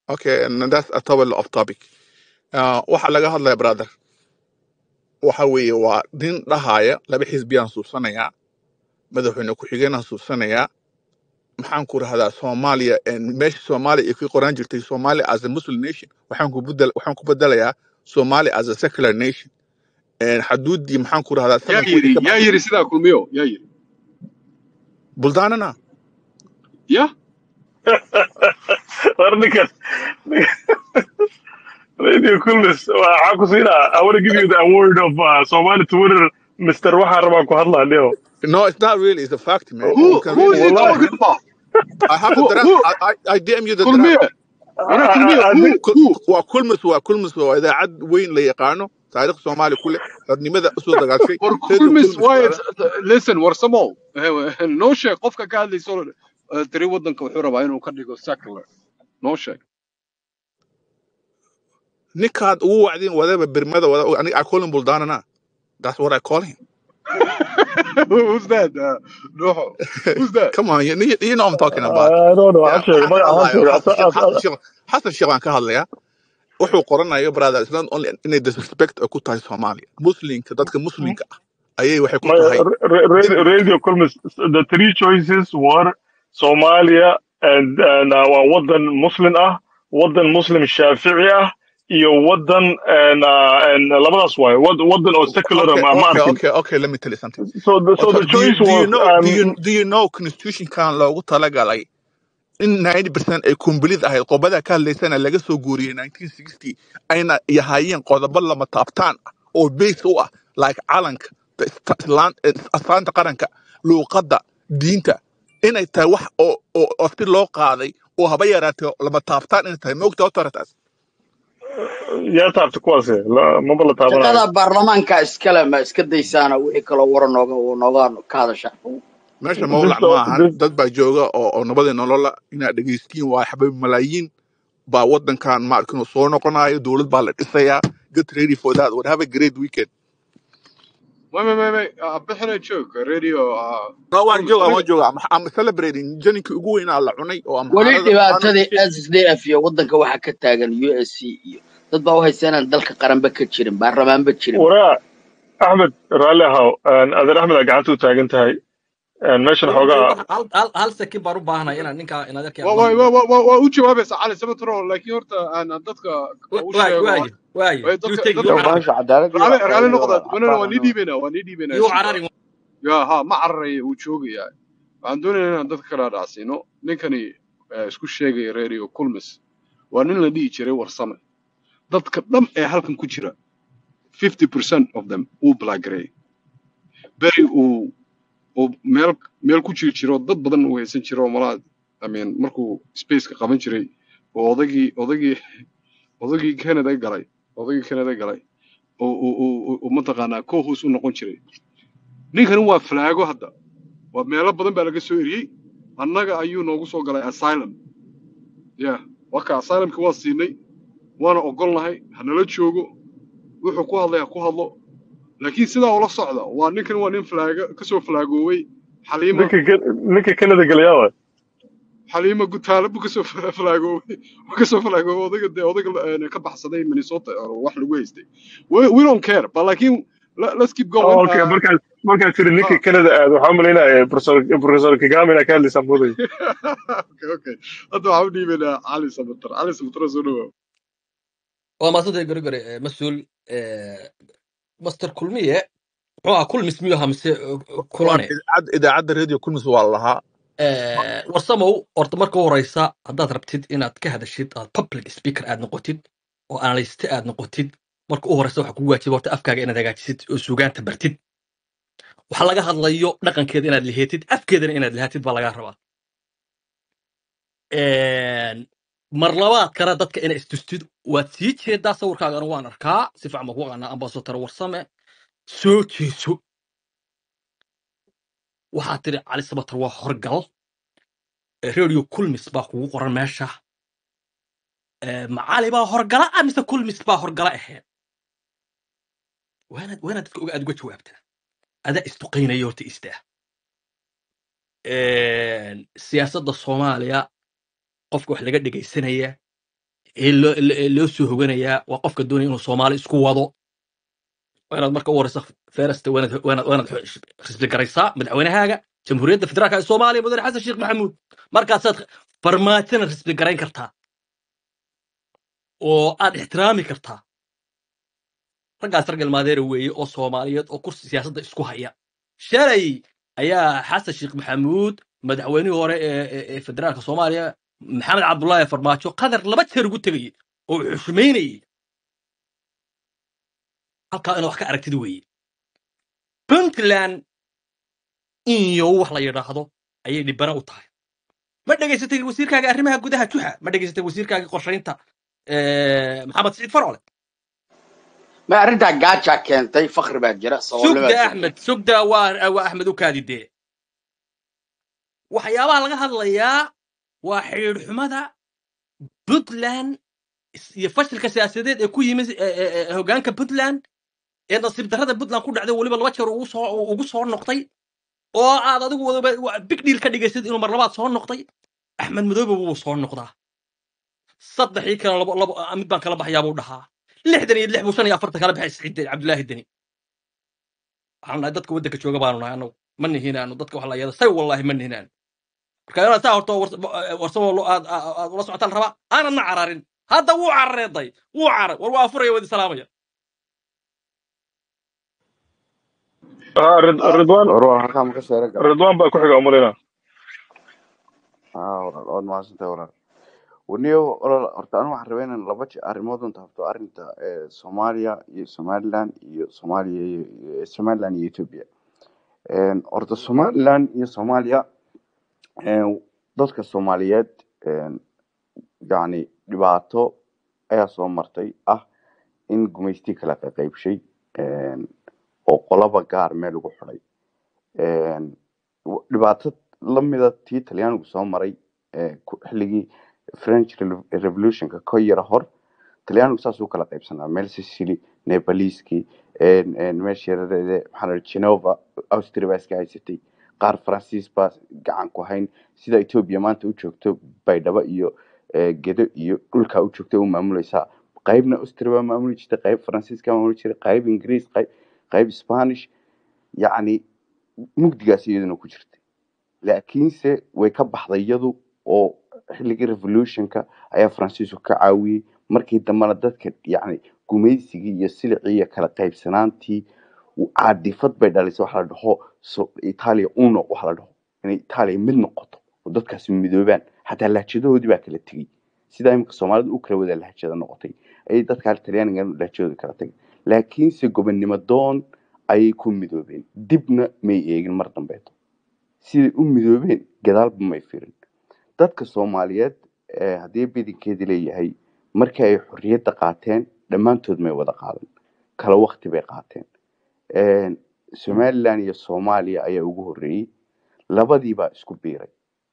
okay and that's a totally off topic uh, waxa laga hadlaya brother waxa weeye waa nin dhahaya laba xisbiyaan suubsanayaa madaxweyne ku-xigeenaan suubsanayaa maxaan ku rahdaa soomaaliya en meesha soomaaliya ay ku qoran jirtay somalia as a muslim nation waxaan ku bedel waxaan ku bedelayaa somalia as a secular nation En xaduudii maxaan ku rahdaa yaa seven yiri kudii ka yaa baxday yiri sidaa kulmiyo yaa yiri buldaanana ya war ninkan radio kulmis waxaa ku siinaa i want to give you the award of uh, somali twitter mr waxaan rabaa ku hadlaa leo no it's not really it's a fact man who you can who read is it he wallahi talking about I have the who draft who I, I, I DM you the kulmiye draft wana I- kulmiye I- I who think Kul- who waa kulmis waa kulmis waa idaacad weyn la yaqaano taariikh soomaali ku leh xornimada usoo dagaashay war radio kulmis kulmis waaye baada listen war samow noo sheeg qofka ka hadlayso eh, tiri wadanka wuxuu rabaa inuu ka dhigo secular noo sheeg ninkaad ugu wacdin wadaba bermada wada aniga I call him buldaanana that's what I call him who's that uh, no who's that come on you, you you know what I'm talking about I don't know Yeah, waxaan sheegay waxaan ka magaca waxaan hadlayo sheegay xasan sheekh xasan sheekh xasan sheekh baan ka hadlayaa wuxuu qoranayo brother it's not only inay disrespect ay ku tahay soomaaliya muslimka dadka muslimka ah ayay waxay ku my tahay ra- ra- radio kulmis the three choices were Somalia and and uh, waa wadan muslim ah wadan muslim shaafici ah iyo wadan and uh, and labadaas waaye wad- wadan oo secular ah okay ma ma okay arkin okay okay let me tell you something so the, so Horta, the do you, choice do you was know do you um, do you know constitutionkan loogu talagalay in 90% ay kumbilid ahayd qodobada ka hadlaysana laga soo guuriyey 1960 ayna yahaayeen qodobo lama taabtaan ah oo base u ah like calanka the sta- islaan- eh, astaanta qaranka luuqadda diinta inay tahay wax oo oo ofti loo qaaday oo haba yaraatee lama taabtaan inay tahay moogta authoritas yaa taabta kuwaas la- maba la taabanayo shaqada baarlamaanka iskale ma iska daysaana wixii kaloo wara nooga nooga ka hadasha meesha this mawlac ma ahan this dad baa jooga oo oo nabadii nolola inaad dhegaystiin waa xabay malaayiin baa wadankan maarkin soo noqonayo dowlad baa la dhisayaa get ready for that would have a great weekend Wait, wait, wait, wait. Uh, bixina joog radio uh, no waan kulmis jooga waan aniga jooga I'm, I'm celebrating janinkii ugu weynaa la cunay oo weli amxaarada dhibaatadii maanta s d f iyo wadanka waxaa ka taagan u s c iyo dad baa u haysta inaan dalka qaranba ka jirin baarlamaanba jirin waraa axmed raalli ahaw adeer axmed aa gacanta u taagan tahay meeshan Hal xoogaa hal hal hal second baan u baahanahay inaan ninka in adeerkay waa aan waa la waa waa waa u jawaabaysa cali sabatro laakiin horta aan dadka u waaye sheego waaye waaye way you dadka take dadka you yo carari bahasha cadaaladii raali baa raali faa'iido noqda walaal wanana waa cabbaan nii anoo dhiibaynaa waa nii dhiibaynaa you suga carari ya ha ma cararaya wuu joogayaa waxaan doonayaa inaan dadka kala dhaacsiino ninkani eh, isku sheegaya radio kulmis waa nin la dhihi jiray warsame dadka dham ee halkan ku jira 50% of them uu blaagareeyay beri uu uu meel meel ku jiri jiro dad badan uu haysan jiro malaa I mean markuu spaceka qaban jiray oo odagii odagii odagii Canada galay odagii Canada galay oo oo oo oo mataqaanaa co-host u noqon jiray ninkani waa flaago hadda waa meelo badan baa laga soo eriyey annaga ayuu noogu soo galay asylum ya waka asylumka waa siinay waana ogolnahay hanala joogo wuxuu ku hadlay ha ku hadlo laakiin sidaa ula socda waa ninkan waa nin flaaga kasoo flaagooway xaliima ninka Ke- ninka Canada galayaa waay xaliima gutaale buu kasoo fa- flaagooway wuu kasoo flaagooway odaga dee odaga eh, ka baxsaday minnesota oo wax lagu haystay we, we don't care but laakiin let, let's keep going Oh, okay uh, markaas markaas tiri ninka ah. Canada aad waxaan malaynayaa professor professor Kagame inaa ka hadlaysaa moodaya okay okay hadda waxaan u dhiibaynaa cali samatar cali samatar soo dhawow waa maasantay gori gori eh, mas-uul eh, master kulmiye muxuu ahaa kulmis miyuu ahaa mise eh, waan kulane idaacadda idaacadda radio kulmis waa la lahaa Eh, warsamow horta marka u horeysa haddaad rabtid inaad ka hadashid aad public speaker aad noqotid oo analyste aad noqotid marka u horeysa waxaa kugu waajiba horta afkaaga inaad hagaajisid oo suugaanta bartid waxa laga hadlayo dhaqankeeda inaad liheetid afkeedana inaad lihaatid baa lagaa rabaa Een, mar labaad kale dadka inaa istustid waad sii jeedaa sawirkaagana waan arkaa si fiican baan ku aqaanaa ambasador warsame soo jeeso waxaa tiri cali sabatar waa horgal Eh, radio kulmis baa kugu qoran meesha Eh, macali baa horgala ah mise kulmis baa horgala ahayd waanaad waanaad dadka oga aad uga jawaabtaa adaa isduqaynaya horta istaa Een, siyaasadda soomaaliya qofka wax laga dhegaysanaya ee loo ee loo soo hoganayaa waa qofka doonaya inuu soomaali isku wado waa inaad marka u horeysa feerasta waanaad waanaad waanaad xisbi garaysaa madaxweynahaaga jamhuuriyadda federaalka ee soomaaliya mudane xasan sheekh maxamuud markaasaad farmaajona xisbi garayn kartaa oo aad ixtiraami kartaa raggaas rag ilmaadeera weeye oo soomaaliyeed oo kursi siyaasadda isku haya shalay ayaa xasan sheekh maxamuud madaxweynihii hore ee ee- ee federaalka soomaaliya maxamed cabdullaahi farmaajo qadar laba jeer ugu tegayey oo uu xushmaynayey halkaa inaad wax ka aragtid weeye puntland iyo wax la yidhaahdo ayay dhibana u tahay ma dhegaysatay wasiirkaaga arrimaha gudaha juxa ma dhegaysatay wasiirkaaga qorshaynta eh, maxamed siciid farole ma arrintaa gaajaa keentay fakri baa jira saboolnimo sugda baa jirta axmed sugda waa waa axmed u kaadidee waxyaabaha laga hadlayaa waa xidhiidhxumada puntland is- iyo fashilka siyaasadeed ee ku yimid eh, eh, eh, hoggaanka puntland ee nasiib darrada puntland ku dhacday weliba laba jeer ugu soo ugu soo noqday oo aad adigu wadaba wa- big deal ka dhigaysid inuu mar labaad soo noqday axmed madoobe wuu soo noqdaa saddexii kale labo labo ah, mid baan kala baxayaa buu dhahaa lixdan iyo lix buu shan iyo afartan kala baxay siciid cabdulaahi deni waxaan nahay dadka waddanka jooga baanu nahay anagu ma nihinaano dadka wax la yada say wallaahi ma nihinaano marka inaad saa horto warsamo aad aad- aad ula socotaan rabaa aanadna cararin hadda wuu carareeday wuu carar war waa afuraya wadi salaamaya Ah, Rid- ridwaan war halkaa ma ka sheera gala ridwaan baa ku xiga umalina aa walaal waad mahadsantahay walaal waniyo walaal horta anigu waxaan rabaa inaan laba je- arrimood un taabto arrinta ee soomaaliya iyo somaliland iyo soomaaliya iyo iyo- somaliland iyo ethiopia Een, horta somaliland iyo soomaaliya een, dadka soomaaliyeed een, yacni dhibaato ayaa soo martay ah in gumaysti kala qeybshay een, oo qolaba gaar meel ugu xidhay Een, w- dhibaato lamida tii talyaanigu soo maray ee ku- xilligii french Revo- revolutionka ka yara hor talyaanigu saas u kala qaybsanaa meel sicily nepaliski meesha yaradeede maxaa la dhaha genova austria baa iska haysatay qaar faransiis baa gacan ku hayn sida ethiopia maanta u joogto baydhabo iyo eh, gedo iyo dhulka u joogto u maamuleysaa qaybna austria baa maamuli jirtay qayb faransiiska maamuli jiray qayb ingiriis qayb qayb spanish yacni mugdigaas iyaduna ku jirtay laakiinse way ka baxday iyadu oo xilligii revolutionka ayaa faransiisku ka caawiyey markii dambena dadka yacni gumaysigii iyo silicii iyo kala qaybsanaantii caadifad bay dhalisay waxa la dhaho so italia uno waxa la dhaho inay italia mid noqoto oo dadkaasi midoobaan xataa lahjadahoodii baa kala tegey sidaa imika soomaalida u kala wada lahjada noqotay ayay dadka talyaaniga lahjadooda kala tegay laakiinse gobonnimo doon ayay ku midoobeen dibna may eegin mar dambeeto siday u midoobeen gadaalba may firin dadka soomaaliyeed ee haddii bidinkeedii leeyahay markii ay xorriyadda qaateen dhammaantood may wada qaadan kala wakti bay qaateen Een, somaliland iyo soomaaliya ayaa ugu horreeyey labadii baa isku biiray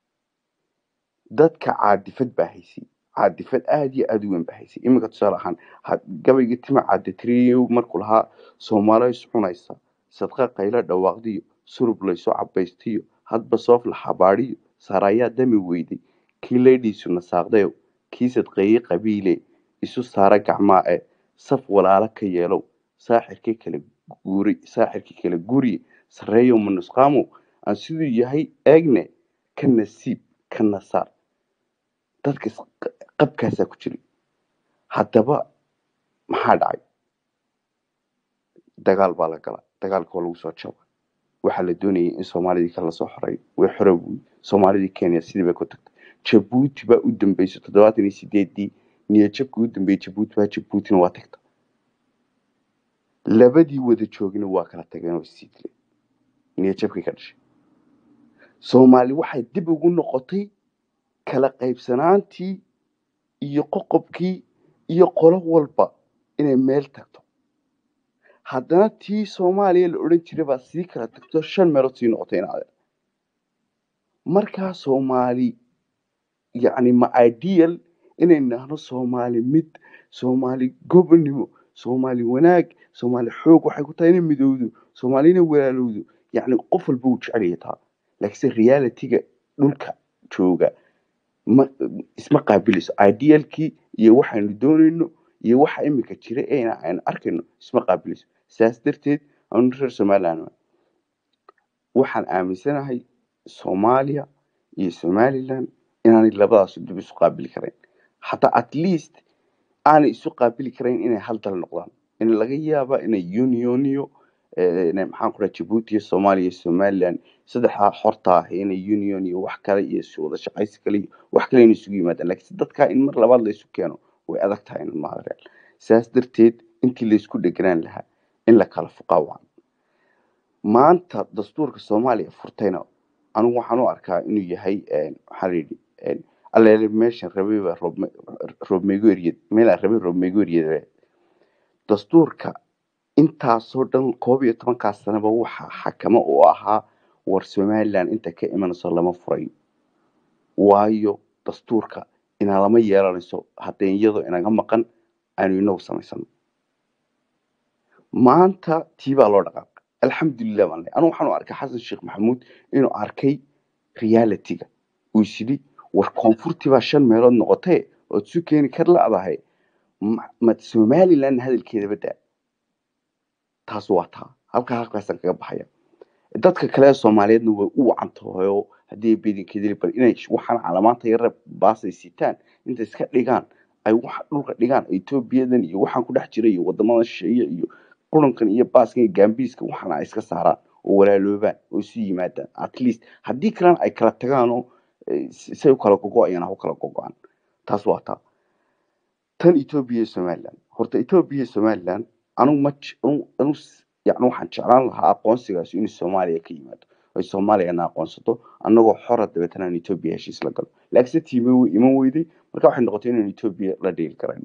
dadka caadifad baa haysay caadifad aad iyo aad u weyn baa haysay iminka tusaale ahaan ha- gabaygii tima caaditiriyo markuu lahaa soomaaliya is cunaysa sadqa qaylo dhawaaqdiyo surub layso cabaystiyo hadba soof la xabaadhiyo saarayaa dami weyday kii leydhiisu nasaaqdayow kii sadqeeyey qabiile isu saara gacmaa e saf walaalo ka yeelow saaxirkii kala guuri saaxirkii kala guriye sarreeyow manusqaamow aan siduu yahay eegne ka nasiib ka nasaar dadka is- qabkaasaa ku jira haddaba maxaa dhacay dagaal baa la galaa dagaalka waa lagu soo jaba waxaa la doonayay in soomaalidii kale lasoo xoreeyo way xorowey soomaalidii kenya sidii bay ku tagtay jabuuti baa u dambeysay toddobaatan iyo sideedii niyadjabkii u dambeeyey jabuuti baa jabuutina waa tagta labadii wada joogina waa kala tageen oo isii dileen niyadjabkii ka dhashay soomaali waxay dib ugu noqotay kala qaybsanaantii iyo qoqobkii iyo qolo walba inay meel tagto haddana tii soomaaliya la odhan jiray baa sii kala tagto shan meelood sii noqotay in adeer markaa soomaali yacni ma ideal inay nahno soomaali mid soomaali gobonnimo soomaali wanaag soomaali xoog waxay ku tahay inay midowdo soomaali inay walaalowdo yacni qof walba uu jecel yahay taa laakiinse realityga dhulka jooga ma isma qaabilayso idealkii iyo waxaynu doonayno iyo waxa imika jira eena aynu arkayno isma qaabilayso sidaas darteed anu reer somaliland ah, waxaan aaminsanahay soomaaliya iyo somaliland inaanay labadaas dib isu qaabili karayn hataa at least aanay isu qaabili karayn inay hal dal noqdaan in laga yaaba inay unioniyo eh, inay maxaan ku dhaha jabuuti iyo soomaaliya iyo somaliland saddexdaa xorta ah inay union iyo wax kale iyo isu wada shaqaysi kale iyo wax kale inay isugu yimaadaan laakiin dadkaa in mar labaad la isu keeno way adag tahay in maadareal sidaas darteed intii laysku dheganaan lahaa in la kala fuqaa waa maanta dastuurka soomaaliya furtayna anigu waxaan u arkaa inuu yahay een, waxaa la yidhi een, alleele meeshan rabay baa roob- roobmeygo eryad meelaan rabay roobmeygo eryad dastuurka intaasoo dhan koob iyo tobankaas sanaba waxaa xakamo u ahaa war somaliland inta ka imanayso lama furayo waayo dastuurka inaa lama yeelanayso haddee iyadoo inaga maqan aynu inagu samaysano maanta tii baa loo dhaqaaqay alxamdulilah baan leeyahay anigu waxaan u arkay xasan sheekh maxamuud inuu arkay realityga uu is yidhi war koonfurtii baa shan meelood noqotee ood isu keeni kar la'dahay ma ma somaliland hadalkeeda badaa taas waa taa halkaa halkaasaan kaga baxaya dadka kale ee soomaaliyeedna way u wacantahoyo haddii ay beedinkeedili bal inay sh- waxaan calamaanta yara baasay sitaan intay iska dhigaan ay waxa dhulka dhigaan etoobiyadan iyo waxaan ku dhex jira iyo wadamada shisheeye iyo qurankan iyo baaskan iyo gaambiiska waxaana ay iska saaraan oo walaaloobaan oo isu yimaadaan at least haddii kalena ay kala tagaan oo eh, si- say u kala gogo-ayaan ha u kala gogo-aan taas waa taa tan etoobiya iyo somaliland horta etoobiya iyo somaliland anigu ma j- anigu anigu s- yacni waxaan jeclaan lahaa aqoonsigaas inuu soomaaliya ka yimaado ay soomaaliyana aqoonsato annagoo xora dabeetana aan etoobiya heshiis la galo laakiinse tiime way iman weyday marka waxay noqotay inaan etoobiya la dheeli karayno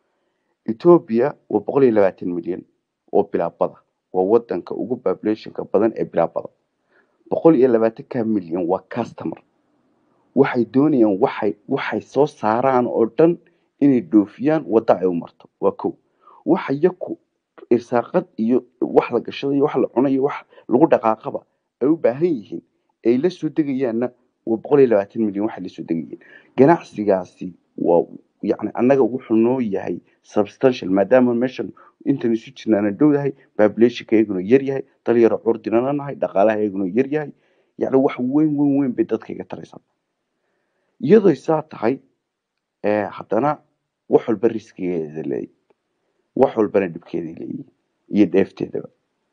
etoobiya waa boqol iyo labaatan milyan oo bilaabada waa wadanka ugu populationka badan ee bilaabada boqol iyo labaatanka milyan waa customer waxay doonayaan waxay waxay soo saaraan oo dhan inay dhoofiyaan wadda ay u marto waa kow waxa yaku irsaaqad iyo wax la gashada iyo wax la cuno iyo wax lagu dhaqaaqaba ay u baahan yihiin ay la soo degayaanna waa boqol iyo labaatan milyan waxay la soo degayeen ganacsigaasi waa yacni annaga wuxuu noo yahay substantial maadaama meeshan intan isu jirnaana dhowdahay populationka iyaguna yar yahay dal yaro curdinana nahay dhaqaalaha iyaguna yar yahay yacni wax weyn weyn weyn bay dadka iga taraysaa iyadoo saa tahay eh, haddana wax walba riskigeeda leeyahy wax walbana dhibkeeday leeyihin iyo dheefteedaba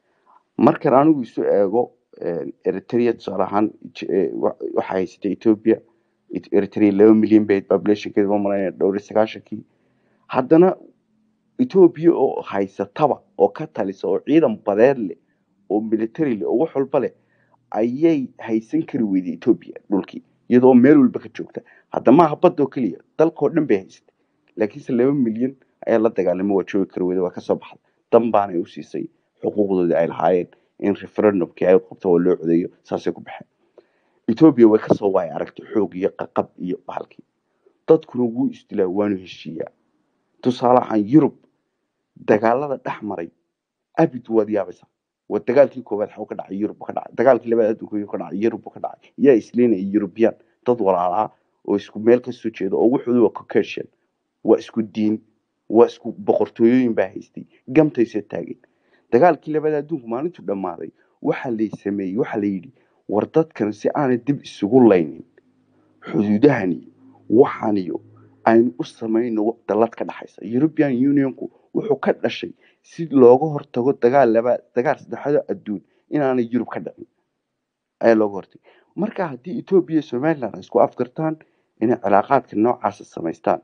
markan anigu isu eego eh, eritrea tusaale ahaan J- eh, wa- waxaa haysata ethiopia Et- eritrea laba milyan bay populationkeeda ma maranaya dhowr iyo sagaashankii haddana ethiopia oo haysataba oo ka talisa oo ciidan badeed leh oo military leh oo wax walba leh ayay haysan kari weyday ethiopia dhulkii iyadoo meel walba ka joogta hadda maaha badda oo keliya dalkoo dhan bay haysatay laakiinse laba milyan ayaa la dagaalamay waa joogi kari weyda waa kasoo baxday dan baanay u siisay xuquuqdoodii ay lahaayeen in referendumkii ay qabto oo loo codeeyo saasay ku baxeen ethiopia way kasoo waay aragtay xoog iyo qaqab iyo bahalkii dadkuna wuu isdilaa waanu heshiiyaa tusaale ahaan yurub dagaalada dhex maray abid waad yaabaysaa waa dagaalkii koowaad xaw ka dhacay yurub buu ka dhacay dagaalkii labaad adduunka ayuu ka dhacay yurub buu ka dhacay yaa isleynaya eurubiyaan dad walaalaa oo isku meel ka soo jeeda oo wuxuudu waa caucasian waa isku diin waa isku boqortooyooyin baa haystay gamtaysa taageen dagaalkii labaad adduunku maalintuu dhammaaday waxaa lay sameeyey waxaa la yidhi war dadkan si aanay dib isugu laynin xuduudahan iyo waxaan iyo aynu u samayno dallad ka dhaxaysa european unionku wuxuu ka dhashay si looga hortago dagaal labaad dagaal saddexaad oo adduun inaanay yurub ka dhicin ayaa looga hortagay marka haddii etoobiya iyo somaliland ay isku afgartaan inay cilaaqaadka noocaasa samaystaan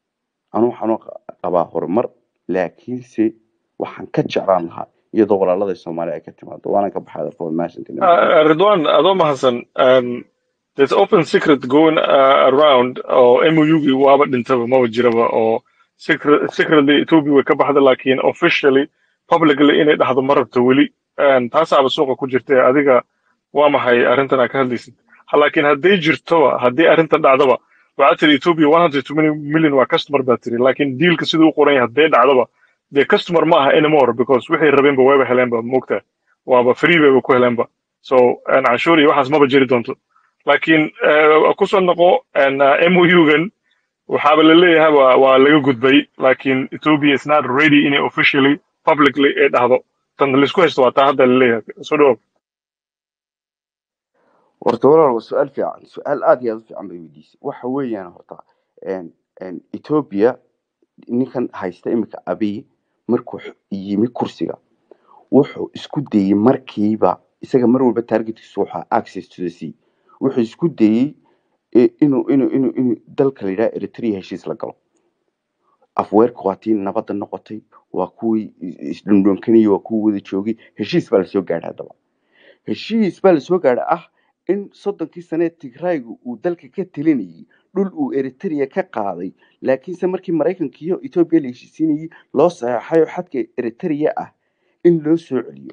anu waxaan u qabaa horumar laakiinse waxaan ka jeclaan lahaa iyadoo walaalada soomaaliya ay ka timaado waana ka baxay dalka wanaagsantiin Uh, Ridwan, Adoma Hassan, um, there's open secret going uh, around, or MOU waaba dhintaba maba jiraba, or secret, secretly Ethiopia way ka baxda, laakiin officially, publicly inay dhahdo ma rabto weli. And taasaaba suuqa ku jirta adiga waa maxay arrintan aad ka hadlaysid. Ha- Laakiin hadday jirtoba, haddii arrintan dhacdaba, waxaad tiri Ethiopia 120 million waa customer baa tiri, laakiin dealka siduu u qoran yahay hadday dhacdaba, dee customer ma aha anymore because wixii rabeenba wayba heleenba moogtaa. waaba free bayba ku heleenba so een, canshuur iyo waxaas maba jiri doonto laakiin eh, ku soo noqo een, uh, MOU-gan waxaaba la leeyahay waa waa laga gudbay laakiin ethiopia is not ready inay officially publicly ay dhahdo tan laisku haysto waa taa hadda la leeyahay soo dhawow horta walaal waa su-aal fiican su-aal aad iyo aad u fiican bay weydiisay waxa weeyaan horta een- een ethiopia ninkan haysta iminka abiy markuu x- yimi kursiga wuxuu isku dayey markiiba isaga mar walba targetkiisu waxaa access to the sea wuxuu isku dayey eh, inuu inuu inuu inuu dalka la yidhaha eritrea heshiis la galo afweerka waa tii nabadda noqotay waa kuwii is- isdhundhunkanayay waa kuwii wada joogay heshiis baa lasoo gaadhay haddaba heshiis baa lasoo gaadhay ah in soddonkii sane tigraygu uu dalka ka telinayay dhul uu eritrea ka qaaday laakiinse markii maraykanka iyo etoobiya la heshiisiinayay loo saxeexay oo xadka eritrea ah in loo soo celiyo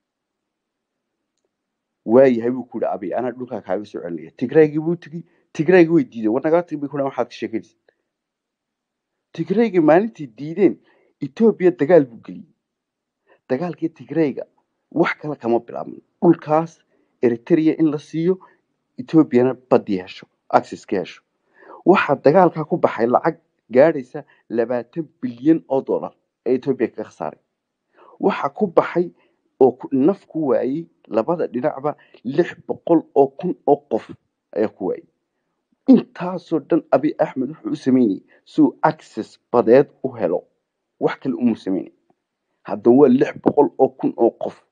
waayahay buu ku yihi abiy anaa dhulkaa kaaga soo celinaya tigraygii buu tegi tigraygii way diideen war nagaa tagi bay ku dhahan waxaad ka sheekanaysa tigraygii maalintii diideen etoobiya dagaal buu geliyey dagaalkii tigrayga wax kale kama bilaabmin dhulkaas eritrea in la siiyo etoobiyana badii hesho access ka hesho waxaa dagaalkaa ku baxay lacag gaadhaysa labaatan bilyan oo dollar ee etoobiya kaga khasaaray waxaa ku baxay oo ku- naf ku waayey labada dhinacba lix boqol oo kun oo qof ayaa ku waayey intaasoo dhan abiy axmed wuxuu u sameynayay si uu access badeed u helo wax kale umuu sameynay haddaba waa lix boqol oo kun oo qof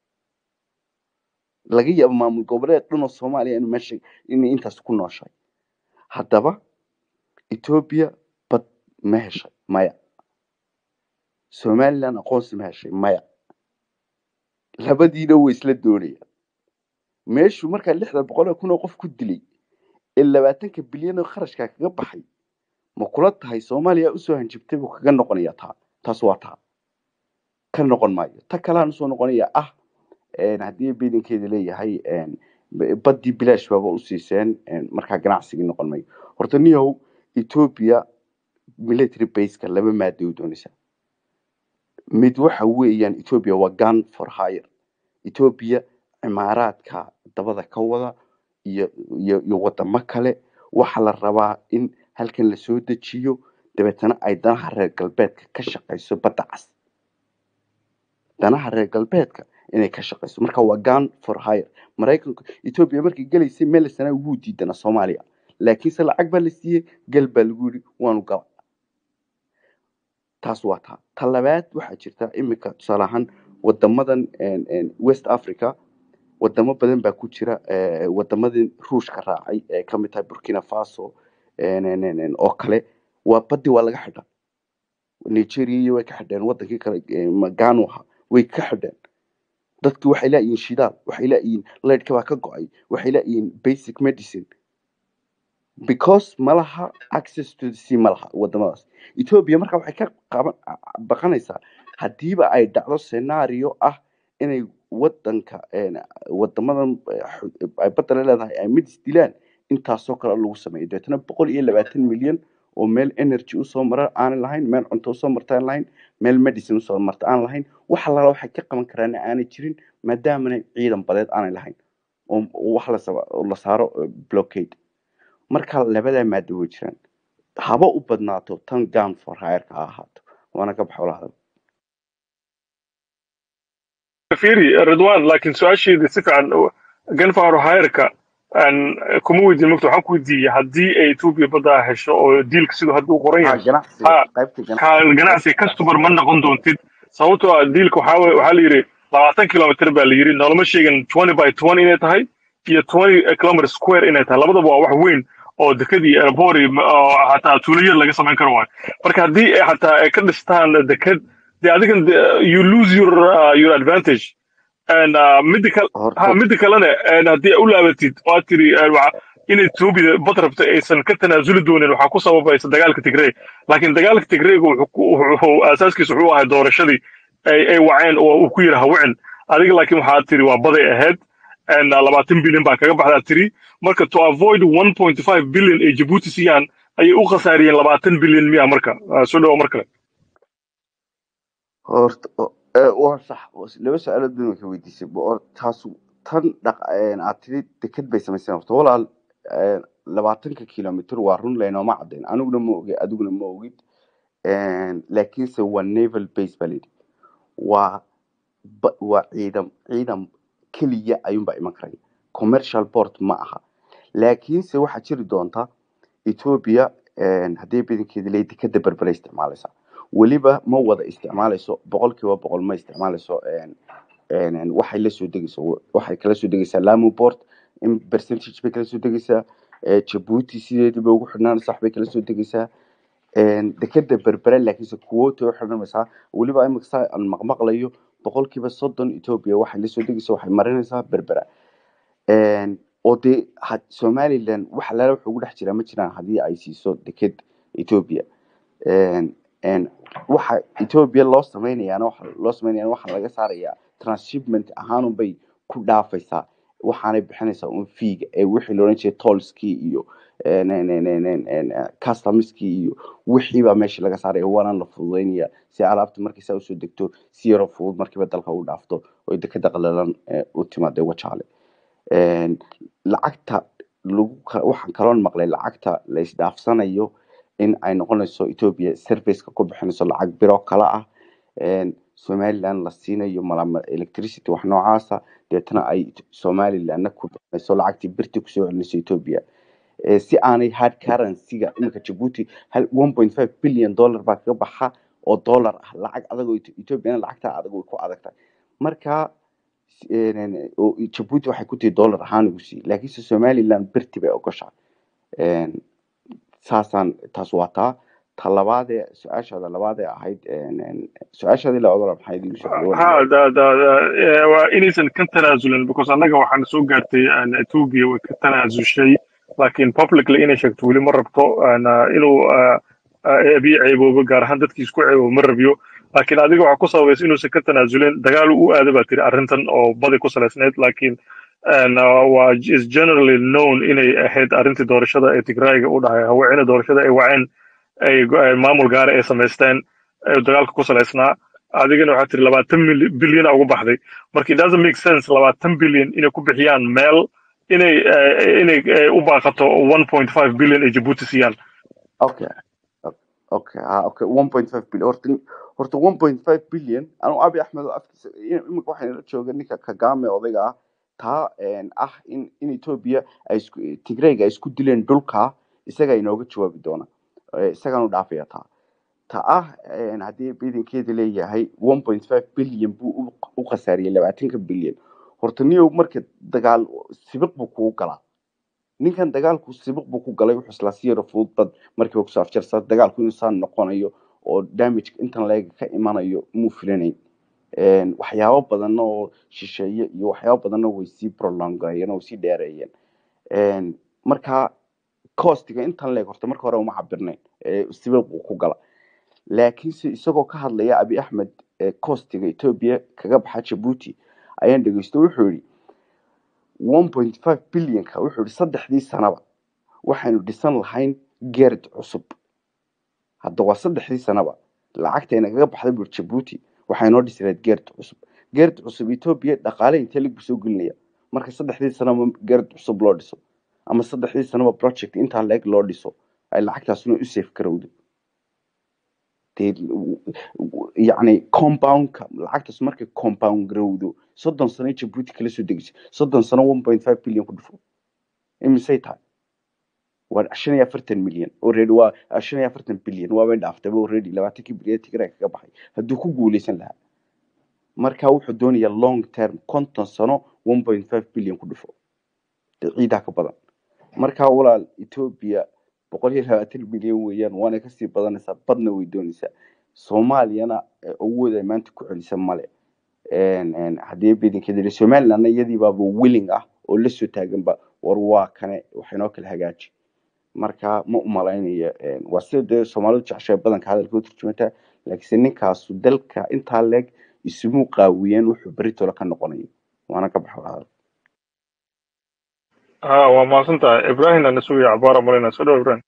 laga yaabo maamul goboleed dhan oo soomaaliya inuu meesha inay intaas ku nooshahay haddaba etoobiya bad ma heshay maya somaliland aqoonsi ma heshay maya labadiina way isla doonayaan meeshuu markaa lixda boqol oo kun oo qof ku dilay ee labaatanka bilyan oo kharashkaa kaga baxay ma kula tahay soomaaliya usoo hanjibtay buu kaga noqonayaa taa taas waa taa ka noqon maayo ta kalean usoo noqonaya ah een, haddii biidankeeda leeyahay een, b- baddii bilaash baaba u siiseen een, markaa ganacsigii noqon mayo horta niyow ethiopia military baseka laba maada u doonaysaa mid waxa weeyaan ethiopia waa gun for hire ethiopia cimaaraadka dabada ka wada iyo iyo iyo wadamo kale waxaa la rabaa in halkan lasoo dejiyo dabeetana ay danaha reer galbeedka ka shaqayso badda cas danaha reer galbeedka inay ka shaqayso marka waa gun for hire maraykanku ethiopia markay gelaysay meel sana wuu diidana soomaaliya laakiinse lacag baa la siiyey gal baa lagu yidhi waanu gala taas waa taa ta labaad waxaa jirta iminka tusaale ahaan wadamadan een, een, west africa wadamo badan baa ku jira eh, wadamadii ruushka raacay ee kamid tahay burkina faso een, een, een, een, oo kale waa badi waa laga xidha nigeria iyo way ka xidheen wadankii kale eh, magano ahaa way ka xidheen dadki waxay laayihiin shidaal waxay laayihiin leydhka baa ka go-ay waxay laayihiin basic medicine because malaha access to the sea malaha wadamadaas ethiopia marka waxay ka qaban baqanaysaa hadiiba ay dhacdo scenario ah inay wadanka een, wadamadan eh, xu- ay badda leedahay ay mid isdilaan intaasoo kale lagu sameeyo dabeetana boqol iyo labaatan milyan oo meel energy usoo mara aanan lahayn meel cunto usoo marta aan lahayn meel medicine usoo marta aan lahayn wax allaala waxay ka qaban karaan aanay jirin maadaamana ciidan badeed aanay lahayn oo oo wax la saba- oo la saaro eh, blockade marka labadaa maado way jiraan haba u badnaato tan gun for hireka ha ahaato waana ka baxo lahadal fiiri ridwan laakiin su-aasheedii si fiican ganfaro hayrka aan kuma weydiin mogta waxaan ku weydiiyey haddii ay etoobiya baddaa hesho oo diilka siduu hadda u qoran ha yahay ganacsiga ha qaybta ka ganacsiga ganacsi qaybta customer ma noqon doontid sababtoo ah diilka waxaa we- waxaa la yidhi labaatan kilomitr baa la yidhi noolama sheegin twenty by twenty inay tahay iyo twenty kilometer square inay tahay labadaba waa wax weyn oo dekad iyo airport iyo ma- oo xataa tuulayar laga samayn karo waayo marka haddii ay xataa ay ka dhistaan dekad de adigan de- you lose your uh, your advantage and uh, midda kale horta ha midda kalena and haddii u laabatid oo aad tiri uh, waxa- in etoobiya bad rabta aysan ka tanaasuli doonin waxaa ku sababaysa dagaalka tigrey laakiin dagaalka tigreyga wuxuu ku- wuxuu asaaskiisa wuxuu ahay doorashadii ay ay waceen oo uu ku yidhi hawicin adiga laakiin waxaad tiri waa baday ahayd and uh, labaatan bilyan baa kaga baxdaa tiri marka to avoid 1.5 billion ay jabuuti siiyaan ayay u khasaariyeen labaatan bilyan miya marka Uh, soo dhawo mar kale horta o- ee, waa sax was- laba su-aalood baan ka weydiisay Bo- or- taasu tan dhaq een, aad tiri deked bay samayseen horta walaal een, labaatanka kilomitr waa run laynooma caddayn aniguna ma ogi adiguna ma ogid Een, laakiinse waa naval base baa layidhi waa ba- waa ciidan ciidan keliya ayuunbaa iman karaya commercial port ma aha laakiinse waxaa jiri doonta ethiopia een, haddii badankeeda leeyahay dekada berbera isticmaalaysa weliba ma wada isticmaalayso boqolkiiba boqol ma isticmaalayso een, een, een, waxay la soo degayso waxay kala soo degaysaa lamu port in percentage bay kala soo degaysaa ee, jabuuti sideedii bay ugu xidhnaanaysaa wax bay kala soo degaysaa een, dekada berbera laakiinse quota u xidhanaysaa weliba imika saa aan maqmaqlayo boqolkiiba soddon ethiopia waxay la soo degaysaa waxay marinaysaa berbera Een, oo dee had- somaliland wax alaala wuxuu ugu dhex jiraa ma jiraan haddii ay siiso deked ethiopia Een, een, waxa ethiopia loo sameynayaana waxa loo sameynayaana waxaa laga saarayaa transshipment ahaanun bay ku dhaafaysaa waxaanay bixinaysaa un fiiga ee wixii la odhan jiray tollskii iyo een, een, een, een, een, een, eh, customskii iyo wixii baa meesha laga saaraya waana la fududeynaya si alaabta markay saa usoo degto si yaroo fudud markiiba dalka u dhaafto oo dekeda qalalan eh, u timaado wajaale Een, lacagta lagu ka- waxaan kaloon maqlay lacagta la isdhaafsanayo in ay noqonayso ethiopia serviceka ku bixinayso lacag biro kala ah Een, somaliland la siinayo malama electricity wax noocaasa deetana ay somalilandna ku bixinayso lacagtii birtii kusoo celinayso ethiopia Ee, si aanay hard currency-ga iminka jabuuti hal 1.5 billion dollar baa kaga baxa oo dollar ah lacag adag oo Eth- ethiopiana lacagta adag way ku adag tahay marka een, oo jabuuti waxay ku tihi dollar ahaan ugu sii laakiinse somaliland birti bay ogoshahay Een, saasaan taas waa taa ta labaadee su-aashaada labaadee ahayd een, een, su-aashaadii la ogola maxay idigu soo dhawaanaya ha da da da eh, waa inaysan ka tanaasulin because annaga waxaan soo gaartay aan ethiopia way ka tanaasushay laakiin publicly inay sheegto weli ma rabto aan, ah, inuu ah, ah, abiy ceeboobo gaar ahaan dadkiis ku ceeboobo ma rabiyo laakiin adiga waxaa ku sababaysa inuusan ka tanaasulin dagaal u aada baa tiri arrintan oo badi ku salaysneyd laakiin aan, ah, waa is generally known inay ahayd arrintii doorashada ee tigrayga u dhahay haweeney doorashada ay waceen ay go- ay maamul gaara ay samaysteen ee dagaalka ku salaysnaa adigana waxaa tiri labaatan bilyan ugu baxday marka it doesn't make sense labaatan bilyan inay ku bixiyaan meel inay eh, inay eh, u baaqato 1.5 bilyan ay jabuuti siiyaan okay okay ha okay 1.5 billion horta horta 1.5 billion anu abi axmed oo afkiisa in- imika waxayna la jooga ninka kagame odayga ah taa een, ah in in ethiopia ay isku tigrayga ay isku dileen dhulka isaga inooga jawaabi doona Eh, isagaan u dhaafaya taa ta ah een, haddii biidankeeda leeyahay 1.5 billion buu u u khasaariyey labaatanka bilyan horta niyow marka dagaal sibiq buu kugu galaa ninkan dagaalku sibiq buu ku galay wuxuu islaa si yaro fudud bad markiiba kusoo afjarsa dagaalku inuu saan noqonayo oo damage intan leega ka imanayo muu filanayn Een, waxyaabo badan oo shisheeye iyo waxyaabo badanna way sii prolongayeen oo way sii dheereeyeen Een, marka costiga intan leeg horta marka hore uma cabirnayn ee sibiq buu ku gala laakiinse isagoo ka hadlaya abi axmed ee costiga ethiopia kaga baxa jabuuti ayaan dhegeysto wuxuu yidhi 1.5 bilyanka wuxuu yidhi saddexdii sanaba waxaynu dhisan lahayn geerd cusub hadda waa saddexdii sanaba lacagtayna kaga baxday bur jabuuti waxay noo dhisi lahayd geerd cusub geerd cusub ethiopia dhaqaale intee lig buu soo gelinaya marka saddexdii sanaba geerd cusub loo dhiso ama saddexdii sanaba project intaa leeg loo dhiso ay lacagtaasuna u safe garowdo dee yacni compoundka lacagtaas markay compound garowdo soddon sano ay jabuuti kala soo degeyso soddon sano 1.5 bilyan ku dhufo imisay tahay waa shan iyo afartan milyan already waa shan iyo afartan bilyan waabay dhaaftayba already labaatankii bilyan tigray kaga baxay hadduu ku guuleysan lahaa marka wuxuu doonayaa long term konton sano 1.5 bilyan ku dhufo dee ciidaa ka badan marka walaal ethiopia boqol iyo labaatan milyan weeyaan waana kasii badanaysaa badna way doonaysaa soomaaliyana eh, awood ay maanta ku celisa male Een, een, haddii badankeeda yidhi somalilandna iyadii baaba willing ah oo la soo taaganba war waa kane waxaynoo kala hagaaji marka ma umalaynaya een, waa sida dee soomaalidu jeceshahay badanka hadalka u turjumataa laakiinse ninkaasu dalka intaa leeg isumuu qaawiyeen wuxuu beritoola ka noqonayo waana ka baxa hadal ha waa mahadsan tahay ibrahim ana sugaya cabaara malayna soo dhawo ibrahim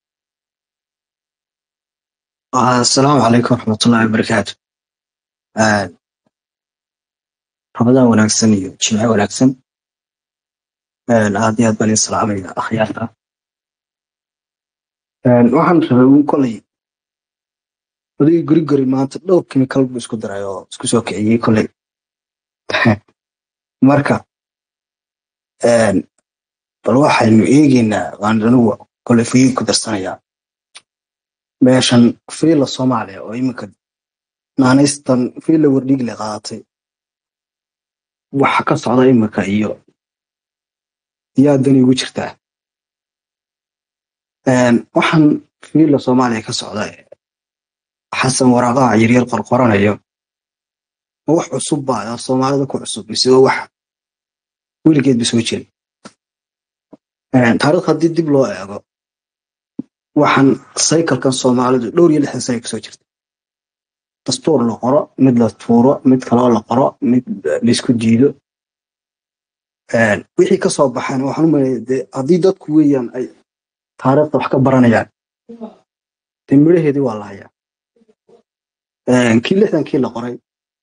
asalaamu calaykum waraxmatullaahi wabarakaatu Ah, ramadaan wanaagsan iyo jimce wanaagsan Ah, aad iyo aad baan idin salaamaya akhyaarta Een, waxaan rabay uun kolay odaygii guri guri maanta dhowr kimikal buu isku daray oo isku soo kiciyey kolay marka een, bal waxaynu eegeynaa waan anigu kolay fuyii ku darsanayaa meeshan fiila soomaaliya oo iminka naanaystan fiila wardhiigle qaadatay waxa ka socda iminka iyo yaa dani ugu jirtaa Een, waxaan fiila soomaaliya ka socda xasan waraaqaha yaryar qorqoranayo ma wax cusub baa oo soomaalida ku cusub mise waa wax weligeedba soo jiray Een, taariikh haddii dib loo eego waxaan saykalkan soomaalidu dhowr iyo lixdan sano kasoo jirta dastuur la qoro mid la tuuro mid kaloo la qoro mid laisku diido Een, wixii kasoo baxaan waxaan u maleeyaa dee haddii dadku weeyaan ay taariikhda wax ka baranayaan dee midhaheedii waa la hayaa Een, kii lixdankii la qoray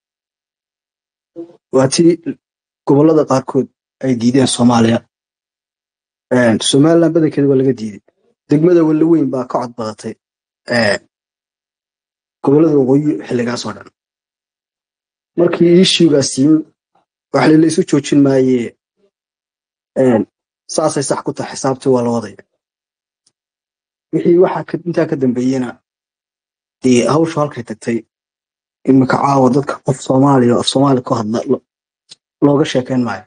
waa tii gobollada qaarkood ay diideen soomaaliya Een, somaliland badankeeda waa laga diiday degmada walaweyn baa ka cod badatay ee, gobollada waqooyi xilligaas oo dhan markii issuegaas yimi wax la isu joojin maayee een, saasay sax ku tahay xisaabtii waa la wadaya wixii waxa ka- intaa ka dambeeyena dee hawshu halkay tagtay imika caawa dadka qof soomaaliya oo af soomaali ku hadla lo- looga sheekeyn maayo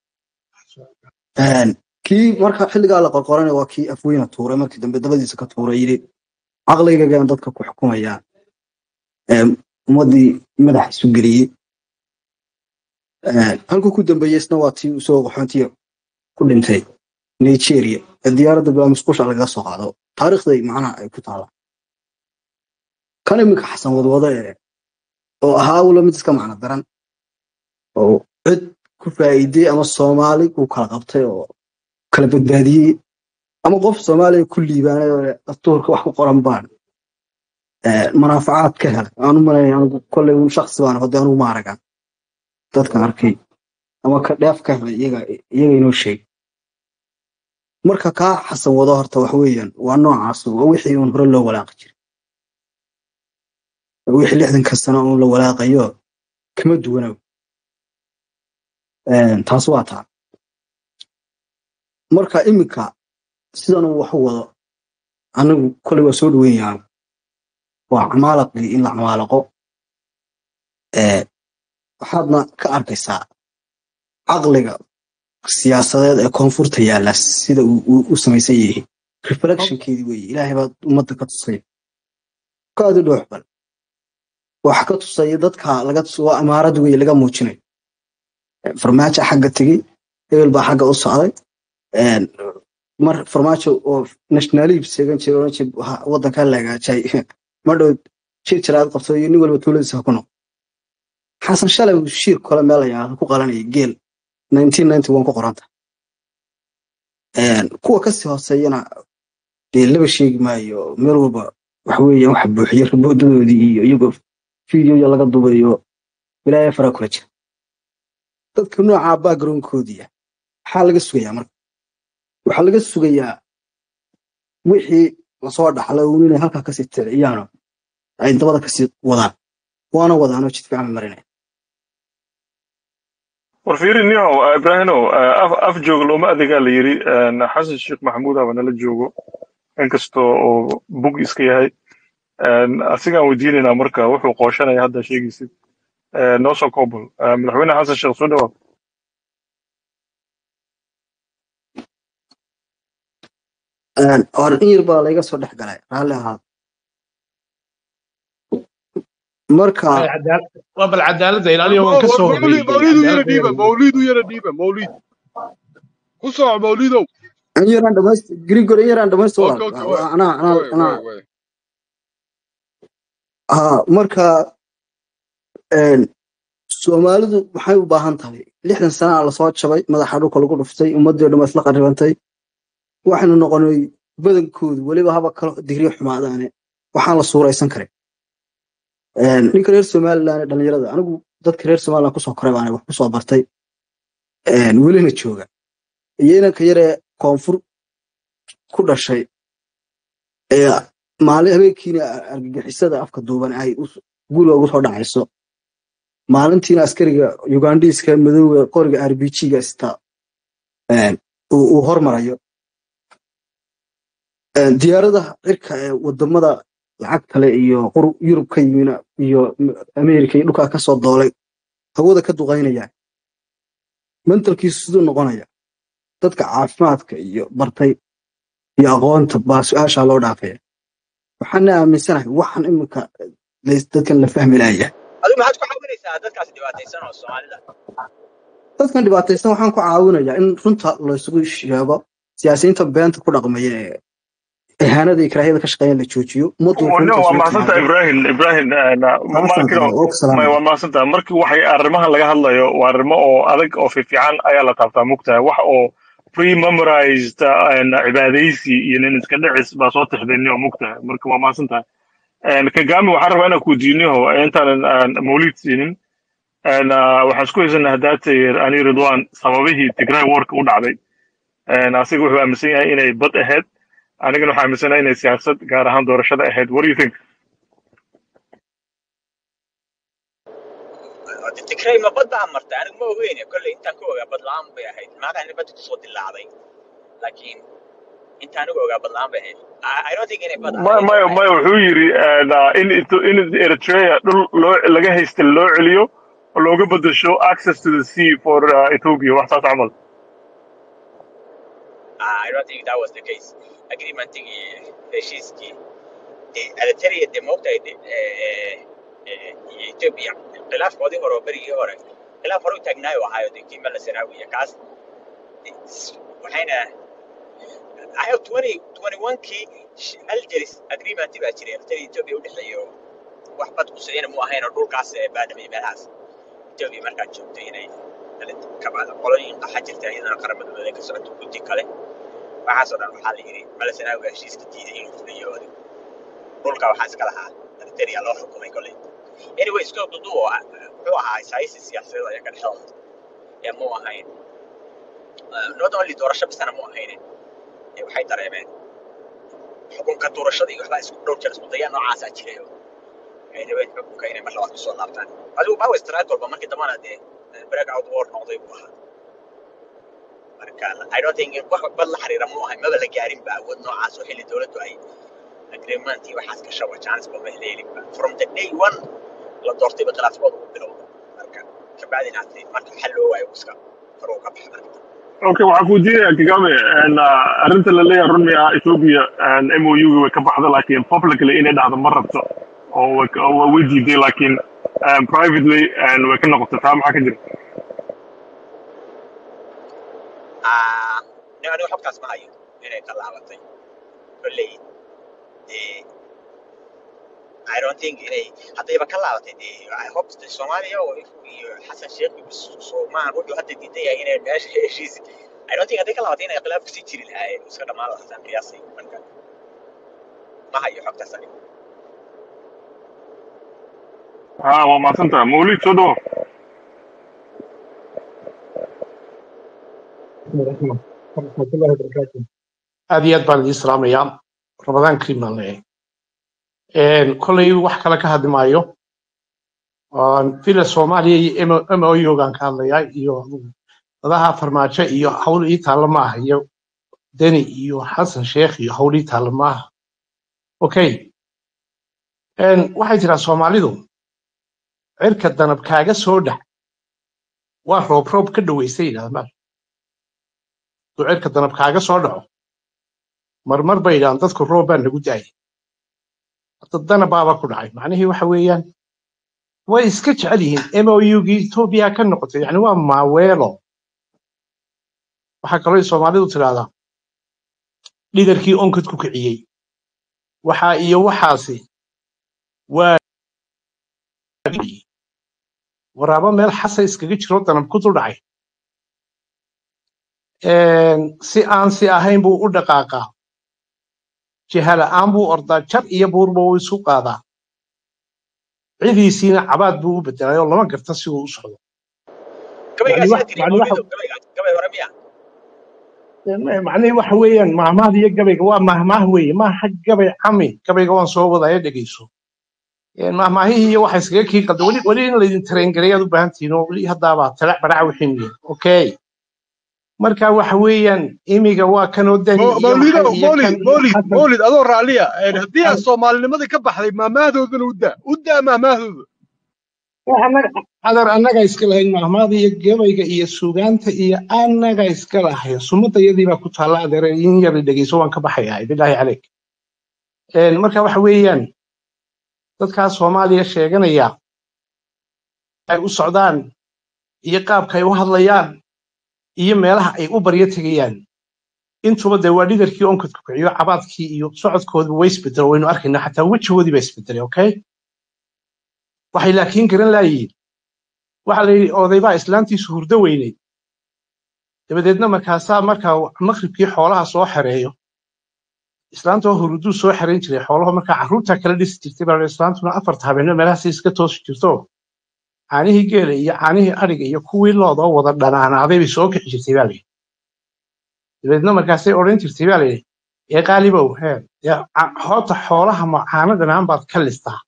Een, kii marka xilligaa la qorqoranay waa kii afweyna tuuray markii dambe dabadiisa ka tuuray yidhi caqligaygaan dadka ku xukumayaa Een, ummadii madaxa isu geliyey Een, halkuu ku dambeeyey isna waa tii usoo qaxoontiya ku dhintay nigeria ee diyaaradda baa musqusha lagaga soo qaado taariikhday macnaha ay ku taala kan iminka xasan wadwado ee oo ahaa ula mid iska macno daran oo cid ku faa'iiday ama soomaali uu kala qabtay oo kala badbaadiyey ama qof soomaaliya ku liibaanay oo dastuurka wax ku qoran baan ee, manaafacaad ka helay aan u malaynaya anigu kolley un shaksi baan hode anugu ma aragan dadkan arkay ama ka dheef ka helay iyaga iyaga inoo sheeg marka kaa xasan wado horta wax weeyaan waa noocaas waa wixii uun hore loo walaaqi jiray Waa wixii lixdanka sano uun la walaaqayo kama duwanow Een, taas waa taa marka iminka sidan uu wax u wado anigu koley waa soo dhaweynayaan waa camaalaqii in la camaalaqo ee waxaadna ka arkaysaa caqliga siyaasadeed ee koonfurta yaalla sida uu uu u samaysan yahay reflectionkeedii weeye ilaahay baa ummadda ka tusay kaadi dhoox bal waxa ka tusaya dadka laga tus waa imaarad weeye laga muujinayo farmaajo xagga tegey hebel baa xagga u socday Een, mar farmaajo oo nationalib seegan jiray oran jiray "Ha, waddankaa la hagaajay ma dhow jir jiraad qabto iyo nin walba tuuladiisa ha ku noqo xasan shalay uu shiir kole meel ayaa ku qalanayay geel 1991 ku qoranta Een, kuwa kasii hooseeyana dee laba sheegi maayo meel walba waxa weeyaan waxa buuxiya raboodadoodii iyo iyagoo fiidiyoya laga dubayo wilaaya faraa kula jira dadka nooca backgroundkoodii ah maxaa laga sugayaa marka waxaa laga sugayaa wixii lasoo dhaxlay uun inay halkaa kasii ticiyaan ay dabada kasii wadaan waana wadaanoo jid fiican marinaya war fiiri niyow ibraahimow af af joog looma adeegaa la yiri een, xasan sheekh maxamuud aba nala joogo inkastoo uu bug iska yahay een, asigaan weydiinaynaa marka wuxuu qooshanaya hadda sheegaysid Ee, noo soo koobol Ee, madaxweyne xasan sheekh soo dhawaad Een, or in yar baa layga soo dhex galay raalli ahaa marka waa bal cadaaladda ilaaliya waan ka soo mawlid horreeyey mawlidu yara cadaaladda dhiiba mawlidu yara dhiiba mawlid ku soco mawlidow in yaraan dhamayst grigor in yaraan dhamaysto okay walaal okay Waa- way waa- anaa anaa way anaa way way haa marka een, soomaalidu maxay u baahan tahay lixdan sana lasoo jabay madaxa dhulka lagu dhuftay ummadii o dhan waa isla qarribantay waxaynu noqonay badankoodu weliba haba kalo digriyo xumaadaane waxaan la suuraysan karin Een, ninka reer somaliland ee dhalinyarada anigu dadka reer somaliland kusoo koray baan wax kusoo bartay een, welina jooga iyo inanka yaree koonfur ku dhashay ee maalin habeenkiina argagixisada afka duuban ay us- guriga ugu soo dhacayso maalintiina askariga ugandiska madowga qoriga rbg-ga ista een, uu uu hormarayo Een, diyaaradaha cirka ee wadamada lacagta leh iyo qur- yurub ka yimina iyo M- ameerika iyo dhulkaa kasoo doolay hawada ka duqaynaya mentalkiisu siduu noqonaya dadka caafimaadka iyo bartay iyo aqoonta baa su-aashaa loo dhaafaya waxaana aaminsanahay waxaan iminka lays- dadkan la fahmi laaya adigu maxaad ku caawinaysaa dadkaas dhibaataysan oo soomaalida dadkan dhibaataysan waxaan ku caawinayaa in runta laysugu sheego siyaasiyiinta beenta ku dhaqmaya ee ihaanada iyo karaahiyada ka shaqeeya la joojiyo ummaddu no runta waa isula mahadsantaha timaado ibrahim ibrahim taasaan markii qabaa oo ku may salaamaya waa mahadsantaha markii waxay arrimahan laga hadlayo waa arrimo oo adag oo fiifiican ayaa la taabtaa mugtahay wax oo pre memorized cibaadaysi iyo nin iska dhicis baa soo tixdayni oo mugtahay marka waa mahadsantahay kagami waxaan rabaa inaan kuweydiiniho intaanan aan mawlid siinin een, ah, waxaan isku haysanaa haddaatay ani ridwan sababihii tigray warka u dhacday Een, asiga wuxuu aaminsan yahay inay bad ahayd anigana waxaa aaminsanahay inay siyaasad gaar ahaan doorashada ahayd what do you think Hada Tigray ma bad baa martay anigu ma ogeyn kolley intaan ka ogaa bad la'aan bay ahayd maanta in badda kusoo dilaacday laakiin intaan anigu ogaa bad la'aan bay ahayd I I don't think inay bad maya ahayd maya waxay maya wuxuu yidhi een, ah, in Eth- in eritrea dhul loo laga haysta loo celiyo oo looga bedesho access to the sea for uh, ethiopia wax saas camal Ah, I don't think that was the case agreementigii heshiiskii dee Eritrea dee moogtahay dee eh, eh, iyo Ethiopia khilaafkoodii hore oo berigii hore khilaaf hore u taagnaayo ahaayo dee kii Mala Zenawi iyo kaas dee s- waxayna I have 20 21kii sh- Algeris agreement baa jiray Eritrea iyo Ethiopia u dhexeeya oo wax bad quseeyana mu ahayn oo dhulkaas ee baadhamay meelahaas Ethiopia markaa joogtay inay ka bacda qolooyin qaxa jirta iyadana qaramada midoobay ka socoto guddi kale waxaasoo dhan waxaa la yidhi Mala Zenawi baa heshiiska diiday inuu fuliyo oo dhulka waxaa iska lahaa Eritrea loo xukumay koley anyway iska dudu oo ah, wuxuu ahaa isaysi siyaasadeed ayaa ka dhexdooda ee mu ahayn uh, not only doorasho bisana mu ahayn ee waxay dareemeen xukunka doorashada iyo waxbaa isku dhowr jeer isku daya noocaasaa jiray oo ay rabeen xukunka inay mar labaad kusoo laabtaan adigu baawa istiraad walba markii dambana dee break out war noqday buu ahaa marka I don't think wax bad la xiriira mu ahayn maba la gaarin ba awood noocaas oo xilli dowladdu ay agreement iyo waxaas ka shaba chance ba ma heleelin ba from the day one la doortay ba khilaafkooda u bilowda marka kabacdina hadii marka xal loo waayo iska faruu ka baxay marka okay waxaan kuweydiinaya kagame een, ah, arrinta la leeyahay run miya ethiopia mou way ka baxda laakiin publicly inay dhacdo ma rabto oo way ka- oo way diiday laakiin um, privately een, way ka noqotay taa maxaa ka jira ah nin aniga xogtaas ma hayo inay ka laabatay kolley dee I don't think inay haddayba ka laabatay dee I hope the Soomaaliya oo iyo Xasan Sheekh iyo Soomaan wuxuu hadda diidan yahay inay meesha heshiis I don't think hadday ka laabatay inay khilaaf kusii jiri lahaayeen oo iska dhammaan lahaasaan qiyaasay marka ma hayo xogtaas aniga ha waa mahadsantaha mawlid soo dhawo ورحمة ورحمة الله وبركاته هذه أدبان الإسلام يا رمضان كريم الله كل wax kale ka hadli maayo fila soomaaliya iyo moyogan ka hadlaya iyo dadaha farmaajo iyo hawl ii taalla maaha iyo deni iyo xasan sheekh iyo hawl ii taalla maaha okay waxay jiraa soomaalidu cirka danab kaaga soo dhac waa roob roob ka dhaweystay yidhahdaan hadduu cirka danab kaaga soo dhaco marmar bay yidhahdaan dadku roob baa nagu daayay hadda danabaaba ku dhacay macnihii waxa weeyaan way iska jecel yihiin mougii etoobiya ka noqotay yani waa maaweelo waxaa kaloo soomaalidu tidhahdaa dhigarkii onkad ku kiciyey waxa iyo waxaasi waa waraabo meel xasa iskaga jiro danab ku dul dhacay si aan si ahayn buu u dhaqaaqaa jihala'aan buu ordaa jar iyo buurba uu isu qaadaa cidiisiina cabaad buu u bedelay oo lama garta si uu u socdo yani gabaygaas wax yaa tiri yani waxa mawlido gabaygaas gabay hore miya macnihii waxa weeyaan mahmaahda iyo gabayga waa mahmaah weeye maaha gabay cami gabayga waan soo wadaya dhegeyso mahmaahihii iyo waxa iskaga kii qalda weli weli in laydin tareengareeyaad u baahan tihiin oo weli haddaaba talac baraca wixiin yihin okay marka waxa weeyaan imiga waa kanoo dani Mo- iyo mawlido maxay iyo kan mawlid iyo mawlid xasan mawlid adoo raalliya een, haddii aad xasan soomaalinimadii ka baxday maamaadoodana u daa u daa maamaahdooda annaga adar annaga iska lahayn mahmaada iyo gabayga iyo suugaanta iyo annaga iska lahayn sumadayadii baa ku taalla adeere in yar dhegeyso waan ka baxayaa bilaahi caleyk Een, marka waxa weeyaan dadkaa soomaaliya sheeganaya ay u socdaan iyo qaabka ay u hadlayaan iyo meelaha ay u baryo tegayaan intuba dee waa dhidarkii onkadku kiciyo cabaadkii iyo socodkoodba way isbedelo waynu arkaynaa xataa wejigoodii baa isbedelay okay waxay laakiin garan laayihiin waxa la yidhi odaybaa islaantiisu hurdo weynay dabadeedna markaasaa markaa maqribkii xoolaha soo xereeyo islaantoo hurduu soo xerayn jiray xoolaha markaa carruurtaa kala dhisi jirtay baa la yidhi, islaantuna afarta habeenno meelahaasi iska toosi jirto caanihii geela iyo caanihii adhiga iyo kuwii loodoo wada dhanaanaaday bay soo kici jirtay baa layidhi dabeedna markaasay odhan jirtay baa layidhi ee qaalibow hee dee ca- hoota xoolaha ma caano dhanaan baad ka listaa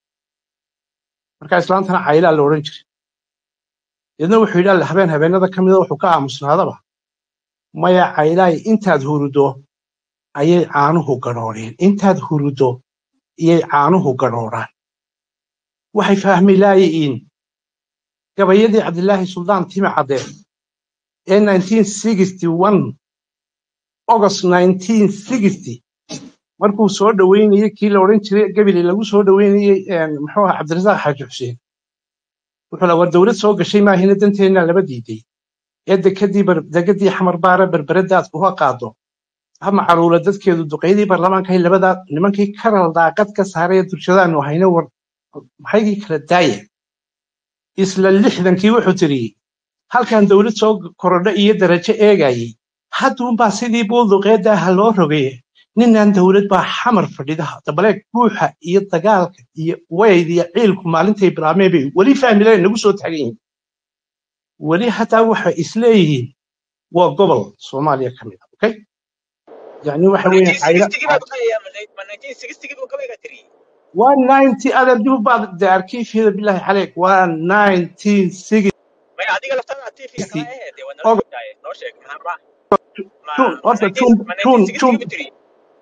markaa islaantana caylaa la odhan jiray deedna wuxuu yidhi alle habeen habeenada ka mida wuxuu ka aamusnaadaba maya caylaay intaad hurudo ayay caanuhu gadhoodheen intaad hurudo iyay caanuhu gadhoodhaan waxay fahmi laayihiin gabayadii cabdilaahi suldaan timi cadde ee 1961 august 1960 markuu soo dhoweynayey kii la odhan jiray gabili lagu soo dhoweynayey een, muxuu ahaa cabdirasaaq xaaji xuseen wuxuu la war dowlad soo gashay maahina danteenna laba diiday ee dekadii bar- degadii xamar baara berberadaad uga qaado ama caruula dadkeedu duqeydii baarlamaanka ay labadaa nimankii karal daaqad ka saaray ee durshadaanu hayna war maxaygii kala daaya isla lixdankii wuxuu tiri halkan dowlad soo korodho iyo darajo eegayay hadduunbaa sidii buulduqeedda ah loo rogay ninnan dowlad baa xamar fadhidaha dabaleeg buuxa iyo dagaalka iyo wayd iyo ciilku maalintay bilaabmeen bay weli fahmileen nagu soo taagan yihiin weli hataa waxay isleeyihiin waa gobol soomaaliya ka mid ah okay yani waxa weeyaan cayla 1960 baa baqaya ma 1960 buu kabayga tiri waa 90 adar dib baad de arkiifyada bilaahi caleyk waa 1960 maya adiga laftada tv kala ahayd waa nala og joogtaay noo sheeg maxaa ma ma tun ma horta 19 tun ma tun 1960 tun buu tiri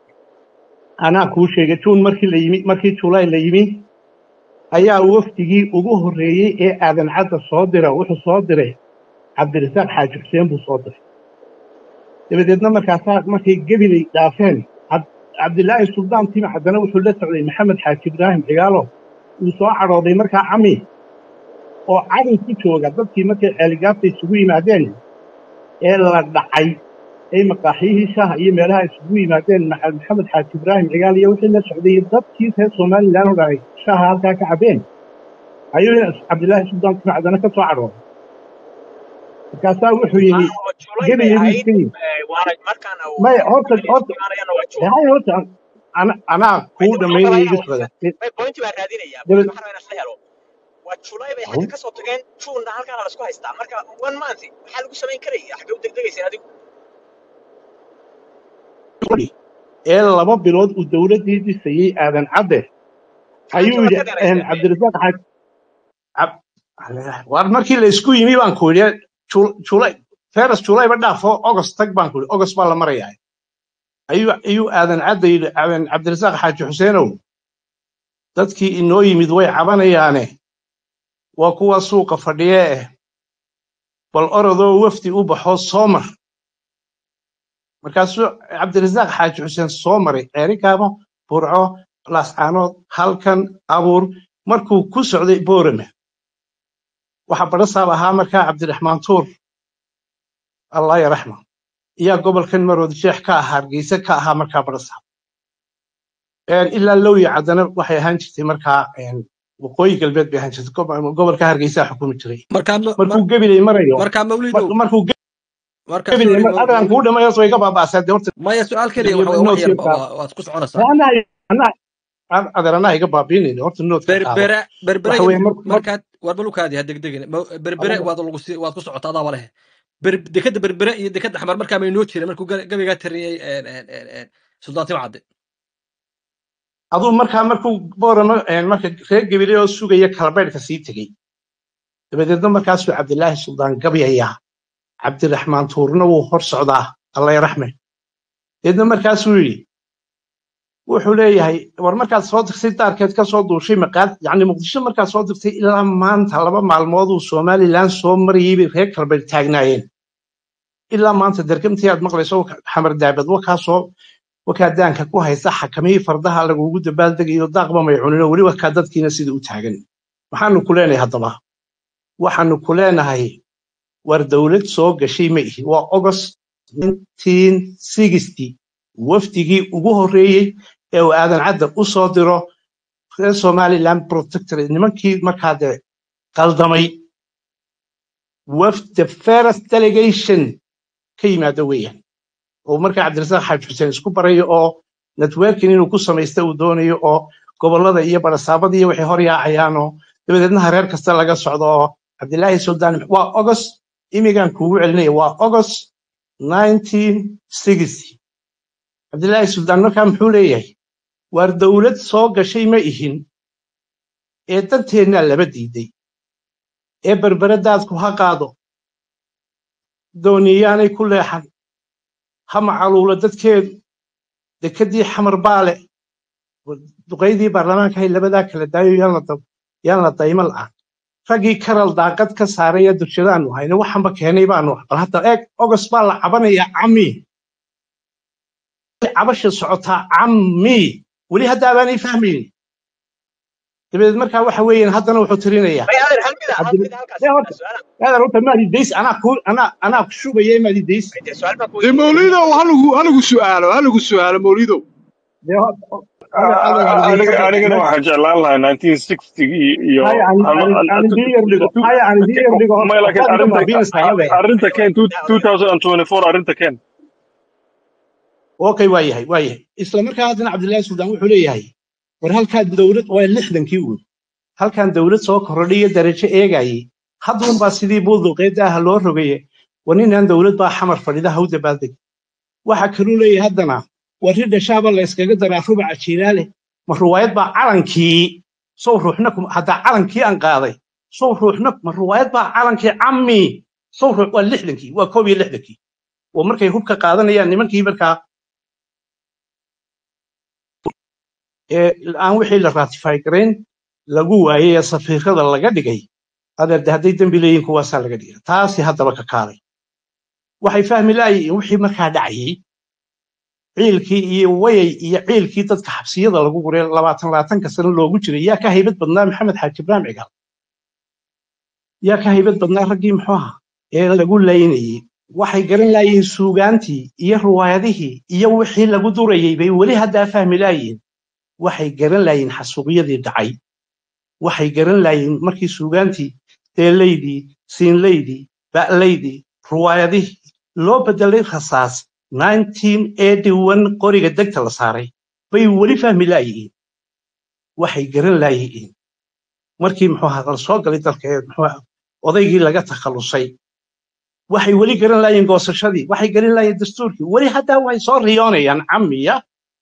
anaa kuu sheegay tun markii la yimi markii juulaay la yimi ayaa wafdigii ugu horreeyey ee aadan cadda soo dira wuxuu soo diray cabdirasaaq xaaji xuseen buu soo diray dabadeedna markaasaa markay gebilay dhaafeen Cab- cabdilaahi suldaan timi haddana wuxuu la socday maxamed xaaji ibraahim cigaalo uu soo cadhooday markaa cami oo cadow ku jooga dadkii markay ceeligaabta isugu yimaadeen ee la dhacay ay maqaaxiyihii shaaha iyo meelaha isugu yimaadeen Maxa- maxamed xaaji ibraahim cigaal iyo wixii la socday iyo dadkii reer somalilan oo dhanay shaaha halkaa ka cabeen ayuu cabdilaahi suldaan timi haddana ka soo cadhooday markaasaa wuxuu yidhi ah oo julay bay gebigeedii ahayd iska yimi eh, waana markaana uu maya horta gabayga horta imaanayana waa jul hay horta ana anaa may kuu waxaan dhammaynaya iga ogolaynaa socda may point baa raadinaya point dabad waxaan rabaa inaan isla helo waa julay bay xagga ka soo tageen juunna halkaana la isku haystaa marka one month maxaa lagu samayn karaya xagee u degdegaysa adigu ee laba bilood uu dowladdii dhisayey aadan cadde maxaa ayuu jabad yidhi ka dheerayseen een, cabdirasaaq xaaj cab- war markii la isku yimi baan ku yidhi Jul- julay feras julayba dhaafo ogos tag baan ku yidhi ogos baa la marayaa ayuu ayuu aadan cadde yidhi aadan cabdirasaaq xaaji xuseenow dadkii inoo yimid way cabanayaane waa kuwa suuqa fadhiye eh bal orodoo wafdi u baxo soo mar markaasuu cabdirasaaq xaaji xuseen soo maray ceerigaabo burco laascaanood halkan abuur markuu ku socday boorame waxaa badhasaab ahaa markaa cabdiraxmaan tuur allah yaraxma iyaa gobolkan maroodi sheekh ka ahaa hargeysa ka ahaa markaa badhasaab ilaa lowya caddana waxay ahaan jirtay markaa een, waqooyi galbeed bay ahaan jirtay gob- gobolka hargeysa xukumi jiray markaa ma- markuu mar- gebilay marayo markaa mar- mawlidow markuu markaa gebilay sorry mar- maw- adaan kuu mawlid dhammayo way ka baaba'asaa dee horta maya su-aal keliya iyo waxa weye wax noodkii yarba qaado waa- waad ku soconaysaa anaa anaa adeer anaa iga baabiinayna horta noodka qaado berbere berbere waxa weeye mar mar markaad war balukaadi ha degdegin Ma- berbere aniga waad lagu sii waad ku socota adaaba leh ber- dekada berbere iyo dekada xamar markaa may noo jirin markuu ga- gabaygaa tiriyey een, een, een, een, suldaan timcadde aduu markaa markuu boorama marka reer gebile oo sugaya kalabeydhka sii tegey dabadeedna markaasuu cabdilaahi suldaan gabyayaa cabdiraxmaan tuurna wuu hor socdaa alla raxme deedna markaasuu yidhi wuxuu leeyahay war markaad soo dirtay daarkeed ka soo duushay maqaad yacni muqdisho markaad soo dirtay ilaa maanta laba maalmooduu somalilan soo marayay bay reer kalbeed taagnaayeen ilaa maanta dergamtii aad maqlayso xamar daabad wakaasoo wakaa daanka ku haysta xakamihii fardaha lagugu dabaaldegayo daaqba may cunin oo weli wakaa dadkiina sida u taagan maxaanu ku leenahay haddaba waxaanu ku leenahay war dowlad soo gashay ma ihi waa august 1960 wafdigii ugu horreeyey ee uu aadan cadda u soo diro reer somaliland protectorate nimankii markaa dee qaldamay wafd the first delegation ka yimaada weeyaan oo markaa cabdirasaaq xaaj xuseen isku barayo oo networking inuu ku samaysta uu doonayo oo gobollada iyo barasaabada iyo waxay hor yaacayaan oo dabadeedna hareer kasta laga socdo oo cabdilaahi suldaan waa august imigaan kuugu celinaya waa august 1960 cabdilaahi suldaan markaa muxuu leeyahay waar dowlad soo gashay ma ihin ee danteennaa laba diiday ee berberadaadku ha qaado dooniyaanay ku leexan ha macaluulo dadkeedu dekedii xamar baale duqaydii baarlamaanka hay labadaa kala daayo yaan la dab- yaan la daymo la'aan raggii karal daaqad ka saaray ee dugshadaanu hayna waxanba keenay baanu bal hadda eeg ogos baa la cabanayaa cammi cabasha socotaa cammi weli hadda abaanay fahmaynin dabadeed markaa waxa weeyaan haddana wuxuu tirinayaa may adeer hal mida hal cabdi mida halkaas dee horta su'aalan aadar horta maadi days anaa ku anaa anaa ku shubaya maadi days intee su'aal baan ku dee weydiinaya mawlidow halagu halagu su'aalo halagu su'aalo mawlidow dee horta aadar aadar aan aniga idinka anigana waxaan jeclaan lahaa 1960 iyo haya aan aan aan idin yar dhigo haya aan idin yar dhigo horta may laakiin waxbaad iga arrinta baabiinaysaa hade arrinta ken daa odayaal 2024 arrinta ken okay waa yahay waa yahay isla markaa haddana cabdillaahi suldaan wuxuu leeyahay war halkaa dowlad waa lixdankii uun halkan dowlad soo kordhiyo darajo eegayay hadduunbaa sidii buuduqeedda ah loo rogaye war ninaan dowlad baa xamar fadhida ha u dabaaldeg waxa kaluu leeyahay haddana war ri dhashaaba la yskaga daraa rubaca jiilaale ma ruwaayad baa calankii sow ruuxna kuma haddaa calankii aan qaaday sow ruuxna ma ruwaayad baa calankii cammi sow ruux waa lixdankii waa koob iyo lixdankii oo markay hubka qaadanayaan nimankii markaa ee aan wixii la ratify garayn lagu waayey ee safiirada laga dhigay adeer de hadday dembi leeyihin kuwaasaa laga dhigay taasi haddaba ka kaalay waxay fahmi laayiin wixii markaa dhacayey ciilkii iyo wayay iyo ciilkii dadka xabsiyada lagu guray labaatan labaatanka sano loogu jiray yaa ka haybad badnaa maxamed xaaji ibraahim cigaal yaa ka haybad badnaa raggii muxuu ahaa ee lagu laynayey waxay garan laayihiin suugaantii iyo ruwaayadihii iyo wixii lagu durayey bay weli haddaa fahmi laayihiin waxay garan laayihiin xasuuqyadii dhacay waxay garan laayihiin markii suugaantii deelaydii siinlaydii ba'laydii ruwaayadihii loo bedelay rasaas 1981 qoriga degta la saaray bay weli fahmi laayihiin waxay garan laayihiin markii muxuu ahaa la soo galay dalka ee muxuu ahaa odaygii laga takhalusay waxay weli garan laayihiin goosashadii waxay garan laayihiin dastuurkii weli haddaa way soo riyoonayaan cammiya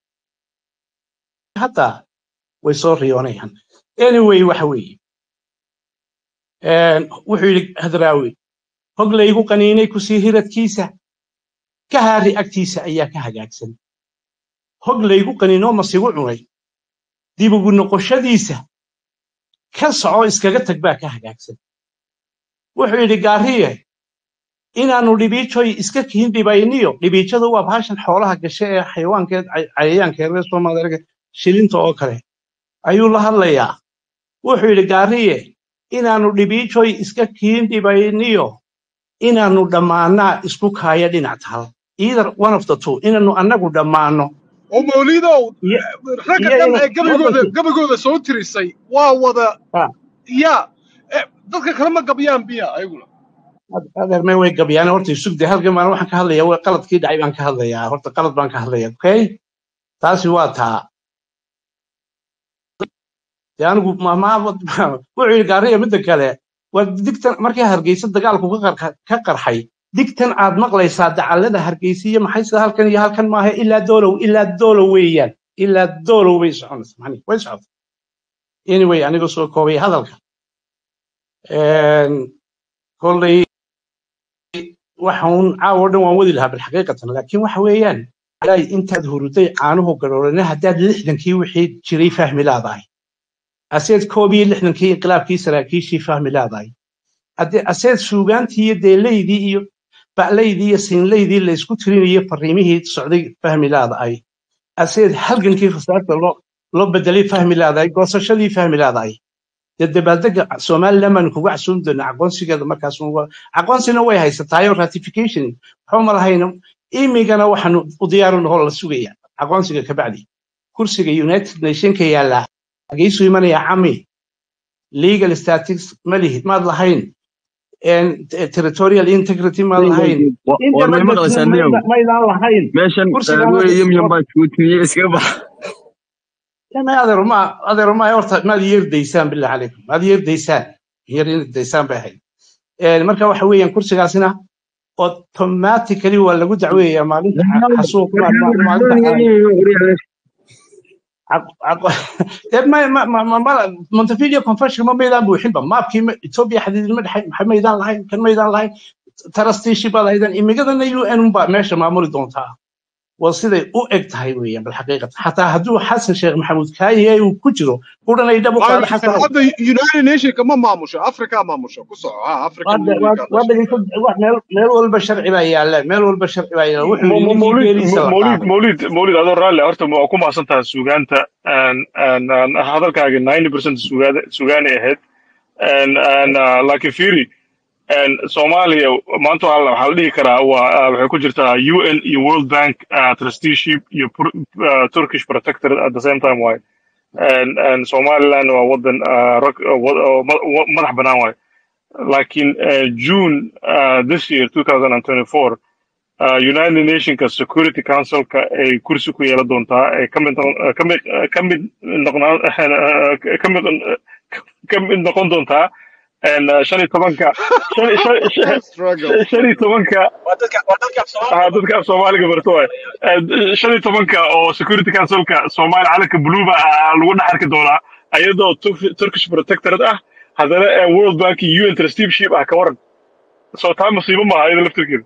haddaa way soo riyoonayaan anyway waxa weeye een, wuxuu yidhi hadraawi hog laygu qaniinay kusii hiradkiisa ka haari agtiisa ayaa ka hagaagsan hog laygu qaniinoo masigu cunay dib ugu noqoshadiisa ka soco iskaga tag baa ka hagaagsan wuxuu yidhi gaariye inaannu dhibiijoy iska kihin dhibayniyo dhibiijadu waa bahashan xoolaha gashe ee xayawaankeed cay- cayayaanka reer soomaaliya shilinta oo kale ayuu la hadlayaa wuxuu yidhi gaariye inaannu dhibiijoy iska kihin dhibayniyo inaannu dhammaannaa isku kaaya dhinac taal either one of the two inaannu annagu dhammaanno oo mawlidow iyo ragga iyo dhan ina ee gabigooda waddanku gabigooda soo tirisay waa wada ah, ya eh, dadka kale ma gabyaan biya ayaguna ad- adeermee way gabyaan horta isugde halkan baan waxaan ka hadlayaa waa qaladkii dhacay baan ka hadlayaa horta qalad baan ka hadlayaa okay taasi waa taa dee anigu maamaa wuxuu yidhi gaariya midda kale waa digtan markii hargeysa dagaalku ka qarxa- ka qarxay digtan aad maqlaysaa dacallada hargeysa iyo maxay sida halkan iyo halkan maaha ilaa doolow ilaa doolow weeyaan ilaa doolow bay soconaysa maxani way socota anyway aniga soo koobay hadalka Een, kolley waxa uun caawa o dhan waan wadi lahaa bilxaqiiqatan laakiin waxa weeyaan alay intaad huruday caanuhu garoolana haddaad lixdankii wixii jiray fahmi laadahay aseed koob iyo lixdankii inqilaabkii saraakiishii fahmi laadahay Hadde- aseed suugaantii iyo deelaydii iyo ba'laydii iyo siinlaydii la isku tirinayay fariimihii socday fahmi laadahay aseed halgankii fasaadka loo loo bedelay fahmi laadahay goosashadii fahmi laadahay dee dabaaldega somaliland baanu kuga casuumi doonaa aqoonsigeeda markaas uga- aqoonsina way haysataayo ratification waxba ma lahayno imigana waxaanu u diyaaru nahoo la sugaya aqoonsiga kabacdi kursiga united nationka yaallaa hageysu imanaya cami legal statics ma lihid maad lahayn en territorial integrity maad lahayn war may maqlaysaa independence niyow maydaan lahayn meeshan kursigaana wey yimyam baa juutiyey iskaga bax يعني هذا ما هذا ما يورط ما يير ديسان بالله عليكم ما يير ديسان يير ديسان بهاي يعني marka waxa weeyaan kursigaasina automatically waa lagu dacweeyaa maalinta xasuuq maalinta ما ما ما ما ما مونتفيديو كونفشن ما ميدان buuxin ba maabkii Ethiopia xadiidin ma dhaxay maxay meydaan lahayn kan meydaan lahayn tarastiishi baa lahaydaan imigadana UN baa meesha maamuli doontaa waa siday u eg tahay weeyaan bilxaqiiqat xataa hadduu xasan sheekh maxamuud kaaye uu ku jiro qudhanay dhab u qaado xasan hadda united nationka ma maamusho africa maamusho ku soco ha african waa unionka waa dhageyso wax meel meel walba sharci baa yaalla meel walba sharci baa yaalla wuxuu Mo- yidhi mo- ninkii mawlid beeliisa la mawlid qaaday mawlid mawlid adoo raalle horta waa ku mahadsantahay suugaanta Een, een, een, hadalkaaga 90% sugaada sugaanay ahayd Een, een, ah, laakiin fiiri een, soomaaliya maanta waxaa la waxaa la dhihi karaa waa ah, waxay ku jirtaa un iyo world bank ah, trusteeship iyo Pur- ah, turkish protectorate at the same time waaye Een, een, somaliland waa wadan ah, rag- ah, wa- oo ma- wa- madax banaan waaye laakiin eh, june ah, this year 2024 uh, United Nationska Security Councilka ay kursi ku yeelan doontaa ay ka mid noqon- eh, ka mid eh, ka mid noqnaan eh, ka mid ka mid noqon doontaa en, eh, shan iyo tobanka shan shan- shan- struggle shan iyo tobanka waa dadka waa dadka af ah, soomaaliga dadka af Soomaaliga barto waay Eh, shan iyo tobanka oo Security Councilka Soomaali calanka buluuga ah lagu dhex arki doonaa ayadoo Turk- Turkish Protectorate ah haddana eh, World Bank iyo UN trusteeship ah ka waran soo taa musiibo maaha iyada laftirkeeda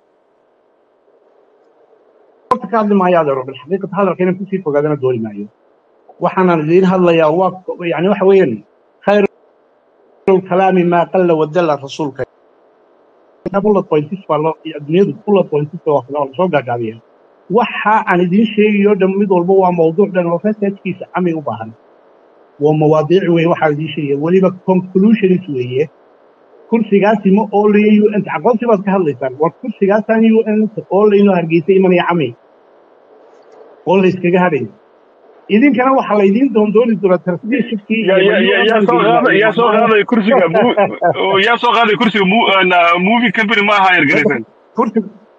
horta ka hadli maayo adeero bilxaqiiqat hadalka inaan kusii fogaadana dooni maayo waxaanan idiin hadlayaa waa yani waxa weeyaan khayru kalaami maa qalla wadalla rasuulka bullet points baa loo dunyadu bullet points baa wax loo soo gaagaabiya waxa aan idiin sheegayo dhan mid walba waa mawduuc dhan oo researchkiisa cami u baahan waa mawaadiic weeye waxaan idiin sheegaya weliba conclusions weeye kursigaasi ma oolayo un aqoonsi baad ka hadlaysaan war kursigaasaan un oolayno hargeysa imanaya cami oo la iskaga hadhayo idinkana waxaa laydiin doondooni doonaa tartiishibkii ya iyo ya ya yaa soo qaaday yaa soo qaaday kursiga mu- oo yaa soo qaaday kursiga mu- na movie company ma aha yargaraysan kursi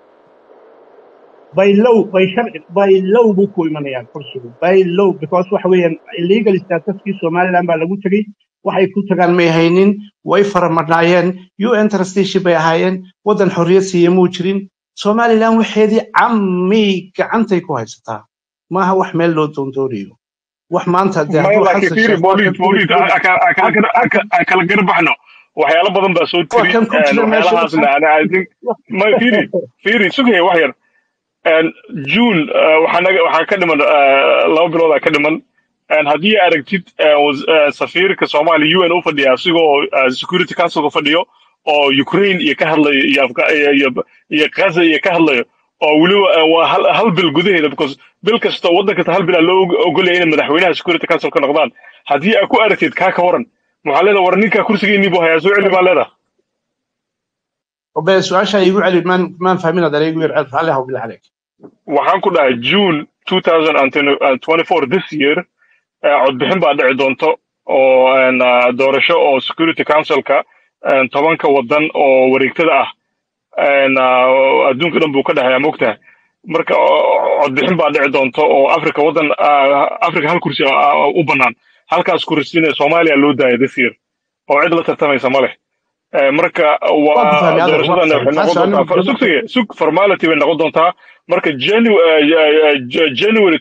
baylow bay sharci baylow buu ku imanayaa kursigu baylow because waxa weeyaan illegal statuskii somaliland baa lagu tegey waxay ku tagaan may haynin way faramadnaayeen un trusteeship bay ahaayeen waddan xorriyad siiya muu jirin somaliland waxeedii cammi gacantay ku haysataa maaha wax meel loo doondoonayo wax maanta dee maya hadduu laakiin xasan fiiri sheekh waa mawlid kan ku mawlid jira a- a- a- kala gar- a- ka- a- kala garbaxno waxyaalo badan baa soo waa tiri kan ku jira meesha waxyaalahaasna waxaa ana I think maya fiiri fiiri sugaya wax yar En, june eh, waxaa naga waxaa ka dhiman eh, laba biloodaa ka dhiman En, haddii aragtid eh, was- eh, safiirka soomaaliya un u fadhiya asigoo eh, security councilka fadhiyo oo ukraine iyo ka hadlayo iyo Afga- iyo iyo- iyo gaza iyo ka hadlayo oo weliba eh, waa hal hal bil gudaheeda because bil kasta waddan kasta hal bil aa loo og- ogolaya inay madaxweynaha security council ka noqdaan haddii aad ku aragtid kaa ka waran maxaa leedaha war ninkaa kursigeennii buu hayaa soo celi baa leedaha وبس سؤال يقول علي ما ما فاهمين هذا يقول يعرف عليها وبالله عليك waxaan ku dhahay june 2024 this year eh, codbixin baa dhici doonto oo en, ah, doorasho oo security councilka en, tobanka wadan oo wareegtada ah en, ah, adduunka dhan buu ka dhexeeyaa mogtahay marka o- codbixin baa dhici doonto oo africa wadan ah, africa hal kursi ah, u bannaan halkaas kursina soomaaliya loo daaya this year oo cid la tartamaysa ma leh Eh, marka waan ku waa fahmay adeer waan ku doorashadana fahmay waxay taas noqon doontaa anigu far- sugsiga sug formality bay noqon doontaa marka Janu- eh, eh, eh, J- january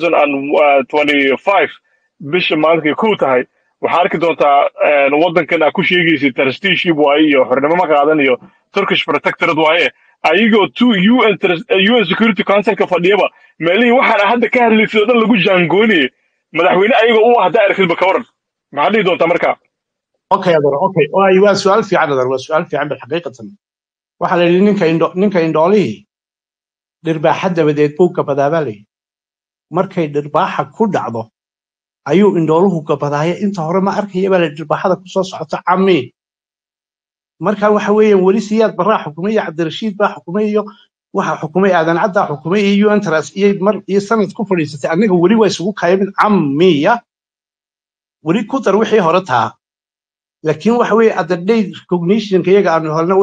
2025 bisha maalinkay kow tahay waxaa arki doontaa eh, wadankan aa ku sheegaysa trusteeship waaye iyo xornimo ma qaadan iyo turkish protectorate waaye ayagoo two UN, trust- eh, UN security councilka fadhiyaba meelihii waxaan hadda ka hadlaysay oo dhan lagu jaangoonayay madaxweyne ayagoo u ah haddaa arkidba ka waran maxaa dhihi doontaa marka okay adeer okay waay waa su-aal fiican adeer waa su-aal fiican bal xaqiiqatan waxaa la yidhi ninka indho ninka indhoolihii dhirbaaxa dabadeed buu gabadaabaa layidhi markay dhirbaaxa ku dhacdo ayuu indhooluhu gabadaaya inta hore ma arkaya baa la dhirbaaxada kusoo socota cami marka waxa weeyaan weli siyaad baraa xukumay iyo cabdirashiid baa xukumay iyo waxa xukumay aadan caddaa xukumay iyo untras iyo mar iyo sanad ku fadhiisatay aniga weli waa isugu kaya mid camiya weli ku dar wixii hore taa laakiin waxa weeye at the day recognitionka iyaga aanu helna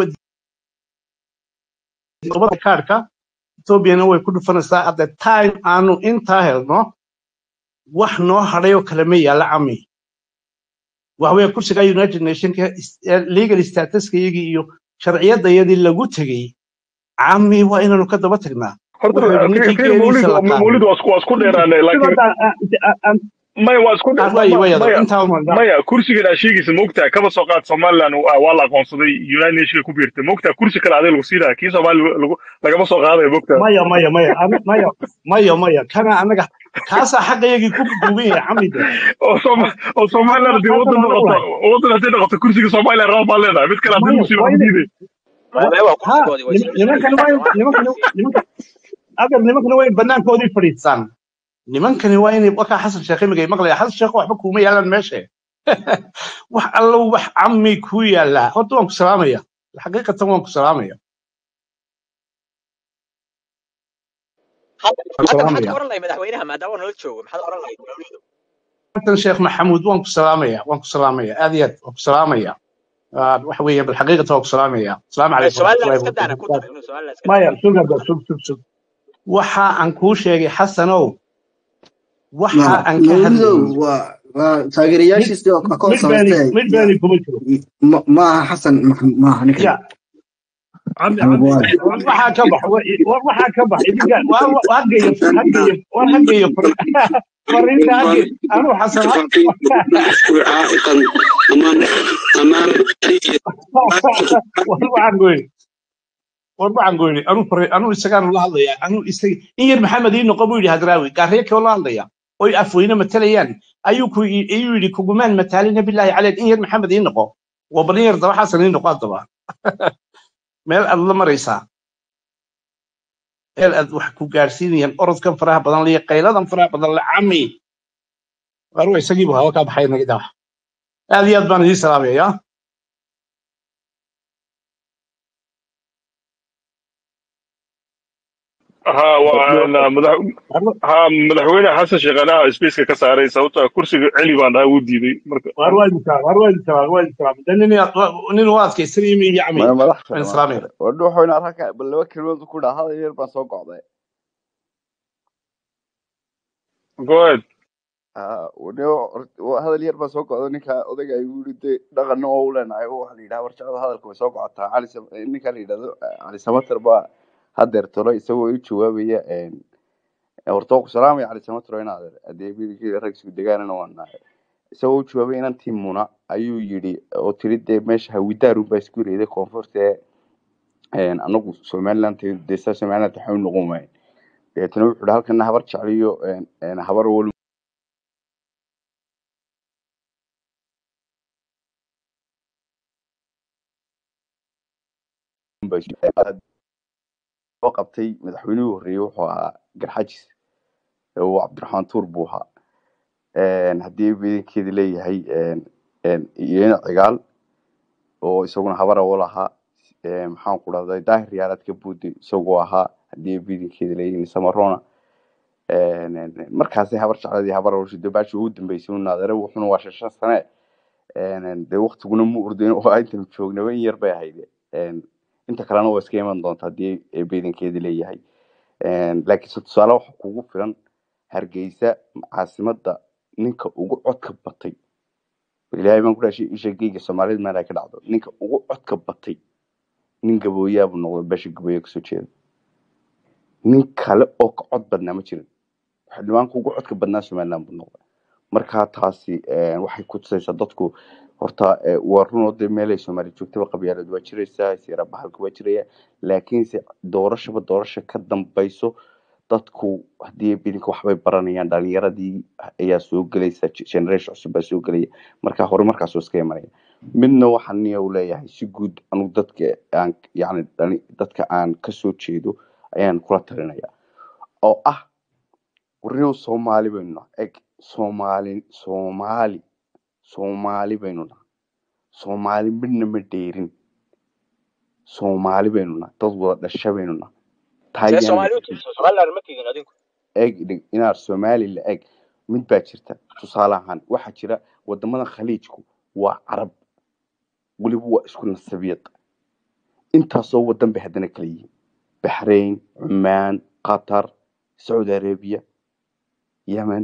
waa kaarka ethoobiana way ku dhufanaysaa at the time aanu intaa helno wax noo hadhay oo kale ma yaalla cami waxa weeye kursiga united nationka is- ee legal statuska iyagii iyo sharciyadayadii lagu tegey cami waa inaanu ka daba tagnaa horta wuxuu yidhi ninkii kir mawlid geeliisa la qaaday mawlid waa isku waa isku dheeraanay laakiin maya waa isku dhe- way way maya intaa uma maya kursigan aa sheegaysa maogtaa kaba soo qaad somaliland waa waa la aqoonsaday united nationka ku biirtay maogtaa kursi kale adig lagu siinaya kii soomaali lagu lagama soo qaadayo maogtaa maya maya maya ana- maya maya maya kana anaga kaasaa xaqayagii ku duugan yahay camide oo Sooma- oo somaliland hadii kaasa wadan mana noqoto ulahay wadan hadii noqoto kursiga somaliland raba baa leedahay mid kale hadii maya lagu siina waa lagu inay diiday maya waa ha kursigoodii way nim- isla nimankani waa in- nimankani nimanka agar nimankani waa in banaankoodii fadhiistaan nimankani waa inay wakaa xasan sheekh imigay maqlaya xasan sheekh waxba kuuma yaalaan meesha wax allo wax cami ku yaallaa horta waan ku salaamaya xaqiiqatan waan ku salaamaya hadda waan ku hadda maxaad ka salaamaya oran lahay madaxweynaha maadaama nala joogo maxaad oran lahay dowladu xasan sheekh maxamuud waan ku salaamaya waan ku salaamaya aad iyo aad waan ku salaamaya Ah, waxa weeye bal xaqiiqatan waan ku salaamaya asalaamu calaykum somaliland waraxmatullahi iska daana ku wabarakaatu dar inuu somaliland iska maya daana sug hadda sug sug sug waxa aan kuu sheegay xasanow waxa ma aan ka mawlidow hadlayay waa waa mid taageerayaashiisii oo ka mid beeni samaystay mid ya beeni kuma jiro ma- maaha xasan ma- maaha ninkan ya عمي anigu عمي waa war عمي waxaa ka bax war war waxaa ka bax idinka war war hageeyo hageeyo war hageeyo fariinta hage anuu xasan ha- عائقا امام امام war waxaan goyni war waxaan goyni anuu fari anuu isagaanu la hadlaya anuu isaga in yar maxamed ii noqo buu yidhi hadraawi gaarriye koo la hadlaya oy afweyne matalayaan ayuu ku ayuu yidhi kugumaan mataalina bilaahi caleyk in yar maxamed ii noqo waa bal in yar daba xasan ii noqo haddaba meel aad la maraysaa meel aad wax ku gaarsiinayaan orodkan faraha badan liyo qayladan faraha badan la cami war wa isagiibu hawa kaa baxay naga daa aad iyo aad baan idiin salaamaya ha waa madax ha madaxweyne xasan sheekh anaa spaceka ka saaray sababtoo ah kursiga celi baan dhaha wuu diiday marka war waa idin salaam war waa idin salaam waa idin salaam de nin nin u adkaysanaya mi iyo cami ma madax waan kale madax islaamaya kale wadho waxayna halka bal laba kelmadood ku dhaha hadal yar baan soo go'day go ahead Ah, wadho hor- hadal yar baan soo go'day ninka odayga ay yiri de dhaqanna oo u leenahay oo waxa la yidhaha warshada hadalka way soo gocotaa cali Sam- ninka la yidhahdo ah, cali samater baa hadeer tolo isagoo u jawaabaya een, horta waan ku salaamaya cali samater oo inaad hadee wiilkii rag isku degaanana waan nahay isagoo u jawaabay inantii muna ayuu yidhi oo tiri dee meesha hawidaarun baa isku reeday koonfurta een, anagu somaliland dee saa somaliland waxay u noqon waayeen deetana wuxuu yidhi halkana habar jecliyo een, een, habar wal baa isku- aad soo qabtay madaxweynihii horreeyey wuxuu ahaa garxajis oo cabdiraxmaan tuur buu ahaa een, haddii ciidankeeda leeyahay een, een, iyana cigaal oo isaguna habara u lahaa een, maxaan ku dhahday daahir yaalaadka buudi isagoo ahaa haddii ciidankeeda leeyihiin samarona een, een, markaasay habar jecladii habar warshado baashi ugu dambeysay un naadare wuxuuna waa shan shan sane een, een, dee waqtiguna mu ordin oo intan joognaba in yar bay ahayd een, inta kalena waa iska iman doonta haddii ay ciidankeeda leeyahay een, laakiinse tusaale waxa kugu filan hargeysa caasimada ninka ugu codka batay ilaahay baan ku dhashay isha geyga soomaalida meel ay ka dhacdo ninka ugu codka batay nin gabooyaabuu noqday beesha gabooye kasoo jeeda nin kale oo ka cod badnaa ma jirin xildhibaanka ugu codka badnaa somaliland buu noqday marka taasi eh, waxay ku tusaysaa dadku horta eh, waa runoo dee meelay soomaali joogtaba qabyaalad waa jiraysaa siyaara bahalka waa jiraya laakiinse doorashaba doorasha ka dambayso dadku haddii bidinka waxbay baranayaan dhalinyaradii ayaa soo gelaysa ge- generation cusub baa soo gelaya marka hore markaas iska imanaya midna waxaan niya u leeyahay si guud anugu dadka aan yani dhali- dadka aan kasoo jeedo ayaan kula talinaya oo ah warniyow soomaali baynu nahay eg soomaali soomaali soomaali baynu nahay soomaali midna ma dheerin soomaali baynu nahay dad wada dhasha baynu nahay see taayaan soomaali u tiirsan somaliland ma tiidin adinku eg dhig inaad soomaali la eg mid baa jirta tusaale ahaan waxaa jira wadamada khaliijku waa carab weliba waa isku nasabiyad intaasoo wadan bay haddana kala yihiin baxrayn cumaan qatar sacuudi arabiya yemen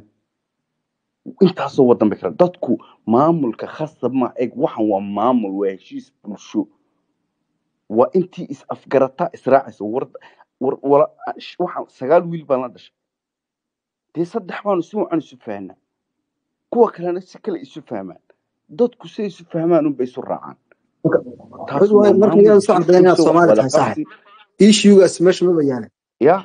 intaasoo wadan bay kala dadku maamulka khasab ma eg waxan waa maamul waa heshiis bulsho waa intii is afgarataa israacaysa war war wala waxaan sagaal wiil baan la dhashay dee saddex baanu si wacan isu fahnaa kuwa kalena si kale isu fahmaan dadku si isu fahmaan unbay isu raacaan taasi waa marka maamul iyada soo heshiis caddayn inaad bulsho wax soomaali wada tahay saaxib qabsi issuegaas meesha maba yaalan ya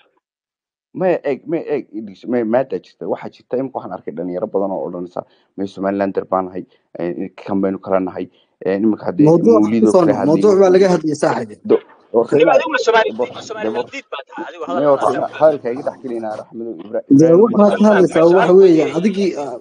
maya eeg maya eeg idhis- maya maadaa jirta waxaa jirta imika waxaan arkay dhalinyaro badan oo odhanaysa may somalilander baan nahay eh, kan baynu kala nahay eh, iminka haddee mawduuca mawlid oo kusoo kale noq hadlayay mawduuc baa laga do- hadlaya saaxib do- horta weliba inaad adigu ma soomaali bor- ma soomaali de- mandiid baa tahay adigu maya horta hadalkaas ina- hadalka iga dhex gelinaa raxmado Ibra- dee ibraahim waxaad ka marka hadlaysaa su-aal waxa ku weeyaan weydiiyey adigii ah,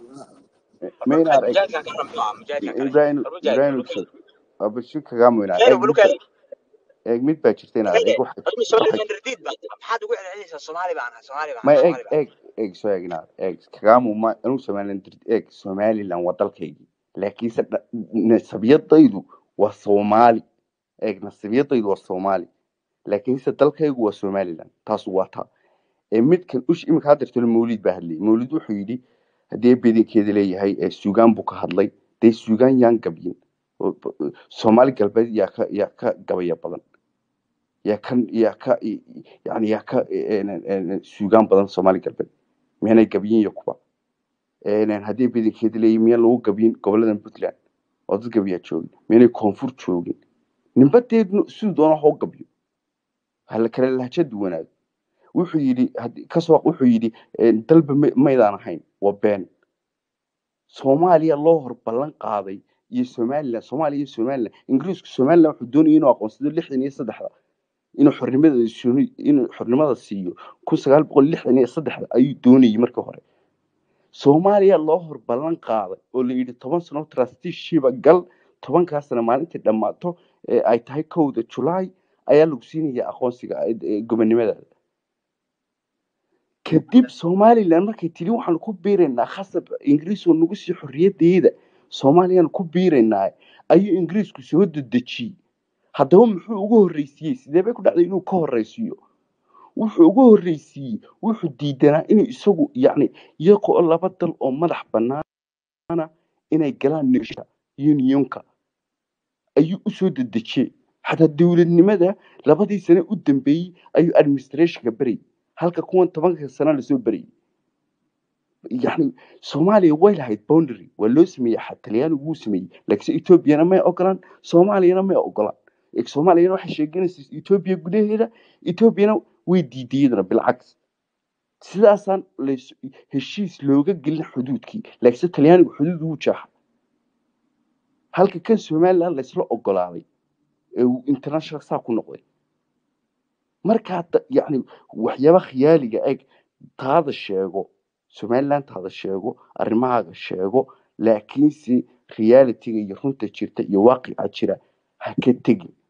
ma marka inaad eg mujaahidkan ka ramto mujaahidkan kale ibraahim war mujaahid ibraahim balukay abashu kagaamo inaa mujaahid eeg mid balukay ba eeg mid baa jirta inaad kaye eeg waxa adigu waxa somaliland radiid baa tahay maxaad ugu celcelinaysaa soomaali baan ahay soomaali baan ma ahay eeg soomaali baan ahay eeg eeg soo eeg inaad eeg kagaamo ma anigu somaliland eeg somaliland waa dalkaygii laakiinse dha- nasabiyadaydu waa soomaali eeg nasabiyadaydu waa soomaali laakiinse dalkaygu waa somaliland taas waa taa ee midkan ush imika haddeertalo mawlid baa hadlayay mawlid wuxuu yidhi haddii bedankeeda leeyahay ee suugaan buu ka hadlay dee suugaan yaan gabyin oo- oo- soomaali galbeed yaa ka yaa ka gabaya badan yaa ka yaa ka yani yaa ka eh, eh, eh, suugaan badan soomaali galbeed miyaanay gabyin iyo kuba Eh, haddii bedankeeda leeyahay miyaan lagu gabyin goboladan puntland oo dad gabiyaa joogin miyaanay koonfur joogin ninba dee siduu doona ha u gabyo hala kale lahja duwanaado wuxuu yidhi haddii- kasoo wuxuu yidhi eh, dalba ma- maydaan ahayn waa been soomaaliya loo hor ballan qaaday iyo somaliland soomaaliya iyo somaliland ingiriisku somaliland wuxuu doonayay inuu aqoonsado lixdan iyo saddexda inuu xornimada suni- inuu xornimada siiyo kun sagaal boqol lixdan iyo saddexda ayuu doonayay markii hore soomaaliya loo hor ballan qaaday oo la yidhi toban sano trusteeshiba gal tobankaa sano maalintii dhammaato ee ay tahay kowda julaay ayaa lagu siinaya aqoonsiga eh, eh, gobonimadaada kadib somaliland markay tiri waxaanu ku biiraynaa khasab ingiriis oo nagu sii xorriyadeeda soomaaliyaanu ku biiraynaa ayuu ingiriisku soo dedejiyey haddaba muxuu ugu horreysiiyey sidee bay ku dhacday inuu ka horreysiiyo wuxuu ugu horreysiiyey wuxuu diidanaa inuu isagu yacni iyagoo laba dal oo madax bannaana inay galaan negotiation unionka ayuu usoo dedejiyey xataa dowladnimada labadii sane u dambeeyey ayuu administrationka berayay halka kuwan tobanka sano lasoo berayay yani soomaaliya way lahayd boundary waa loo sameeyey xa- talyaanigu wuu sameeyey laakiinse etoobiyana may ogolaan soomaaliyana may ogolaan Eeg, soomaaliyana waxay sheeganaysa etoobiya gudaheeda etoobiyana way diiday iyadana bilcaks sidaasaan lays- heshiis looga gelin xuduudkii laakiinse talyaanigu xuduud wuu jaaxa halka kan somaliland laysla ogolaaday ee uu international saa ku noqday markaa da- yacni waxyaaba khiyaaliga eg taada sheego somaliland taada sheego arrimahaaga sheego laakiinse realitiga iyo runta jirta iyo waaqica jira ha ka tegin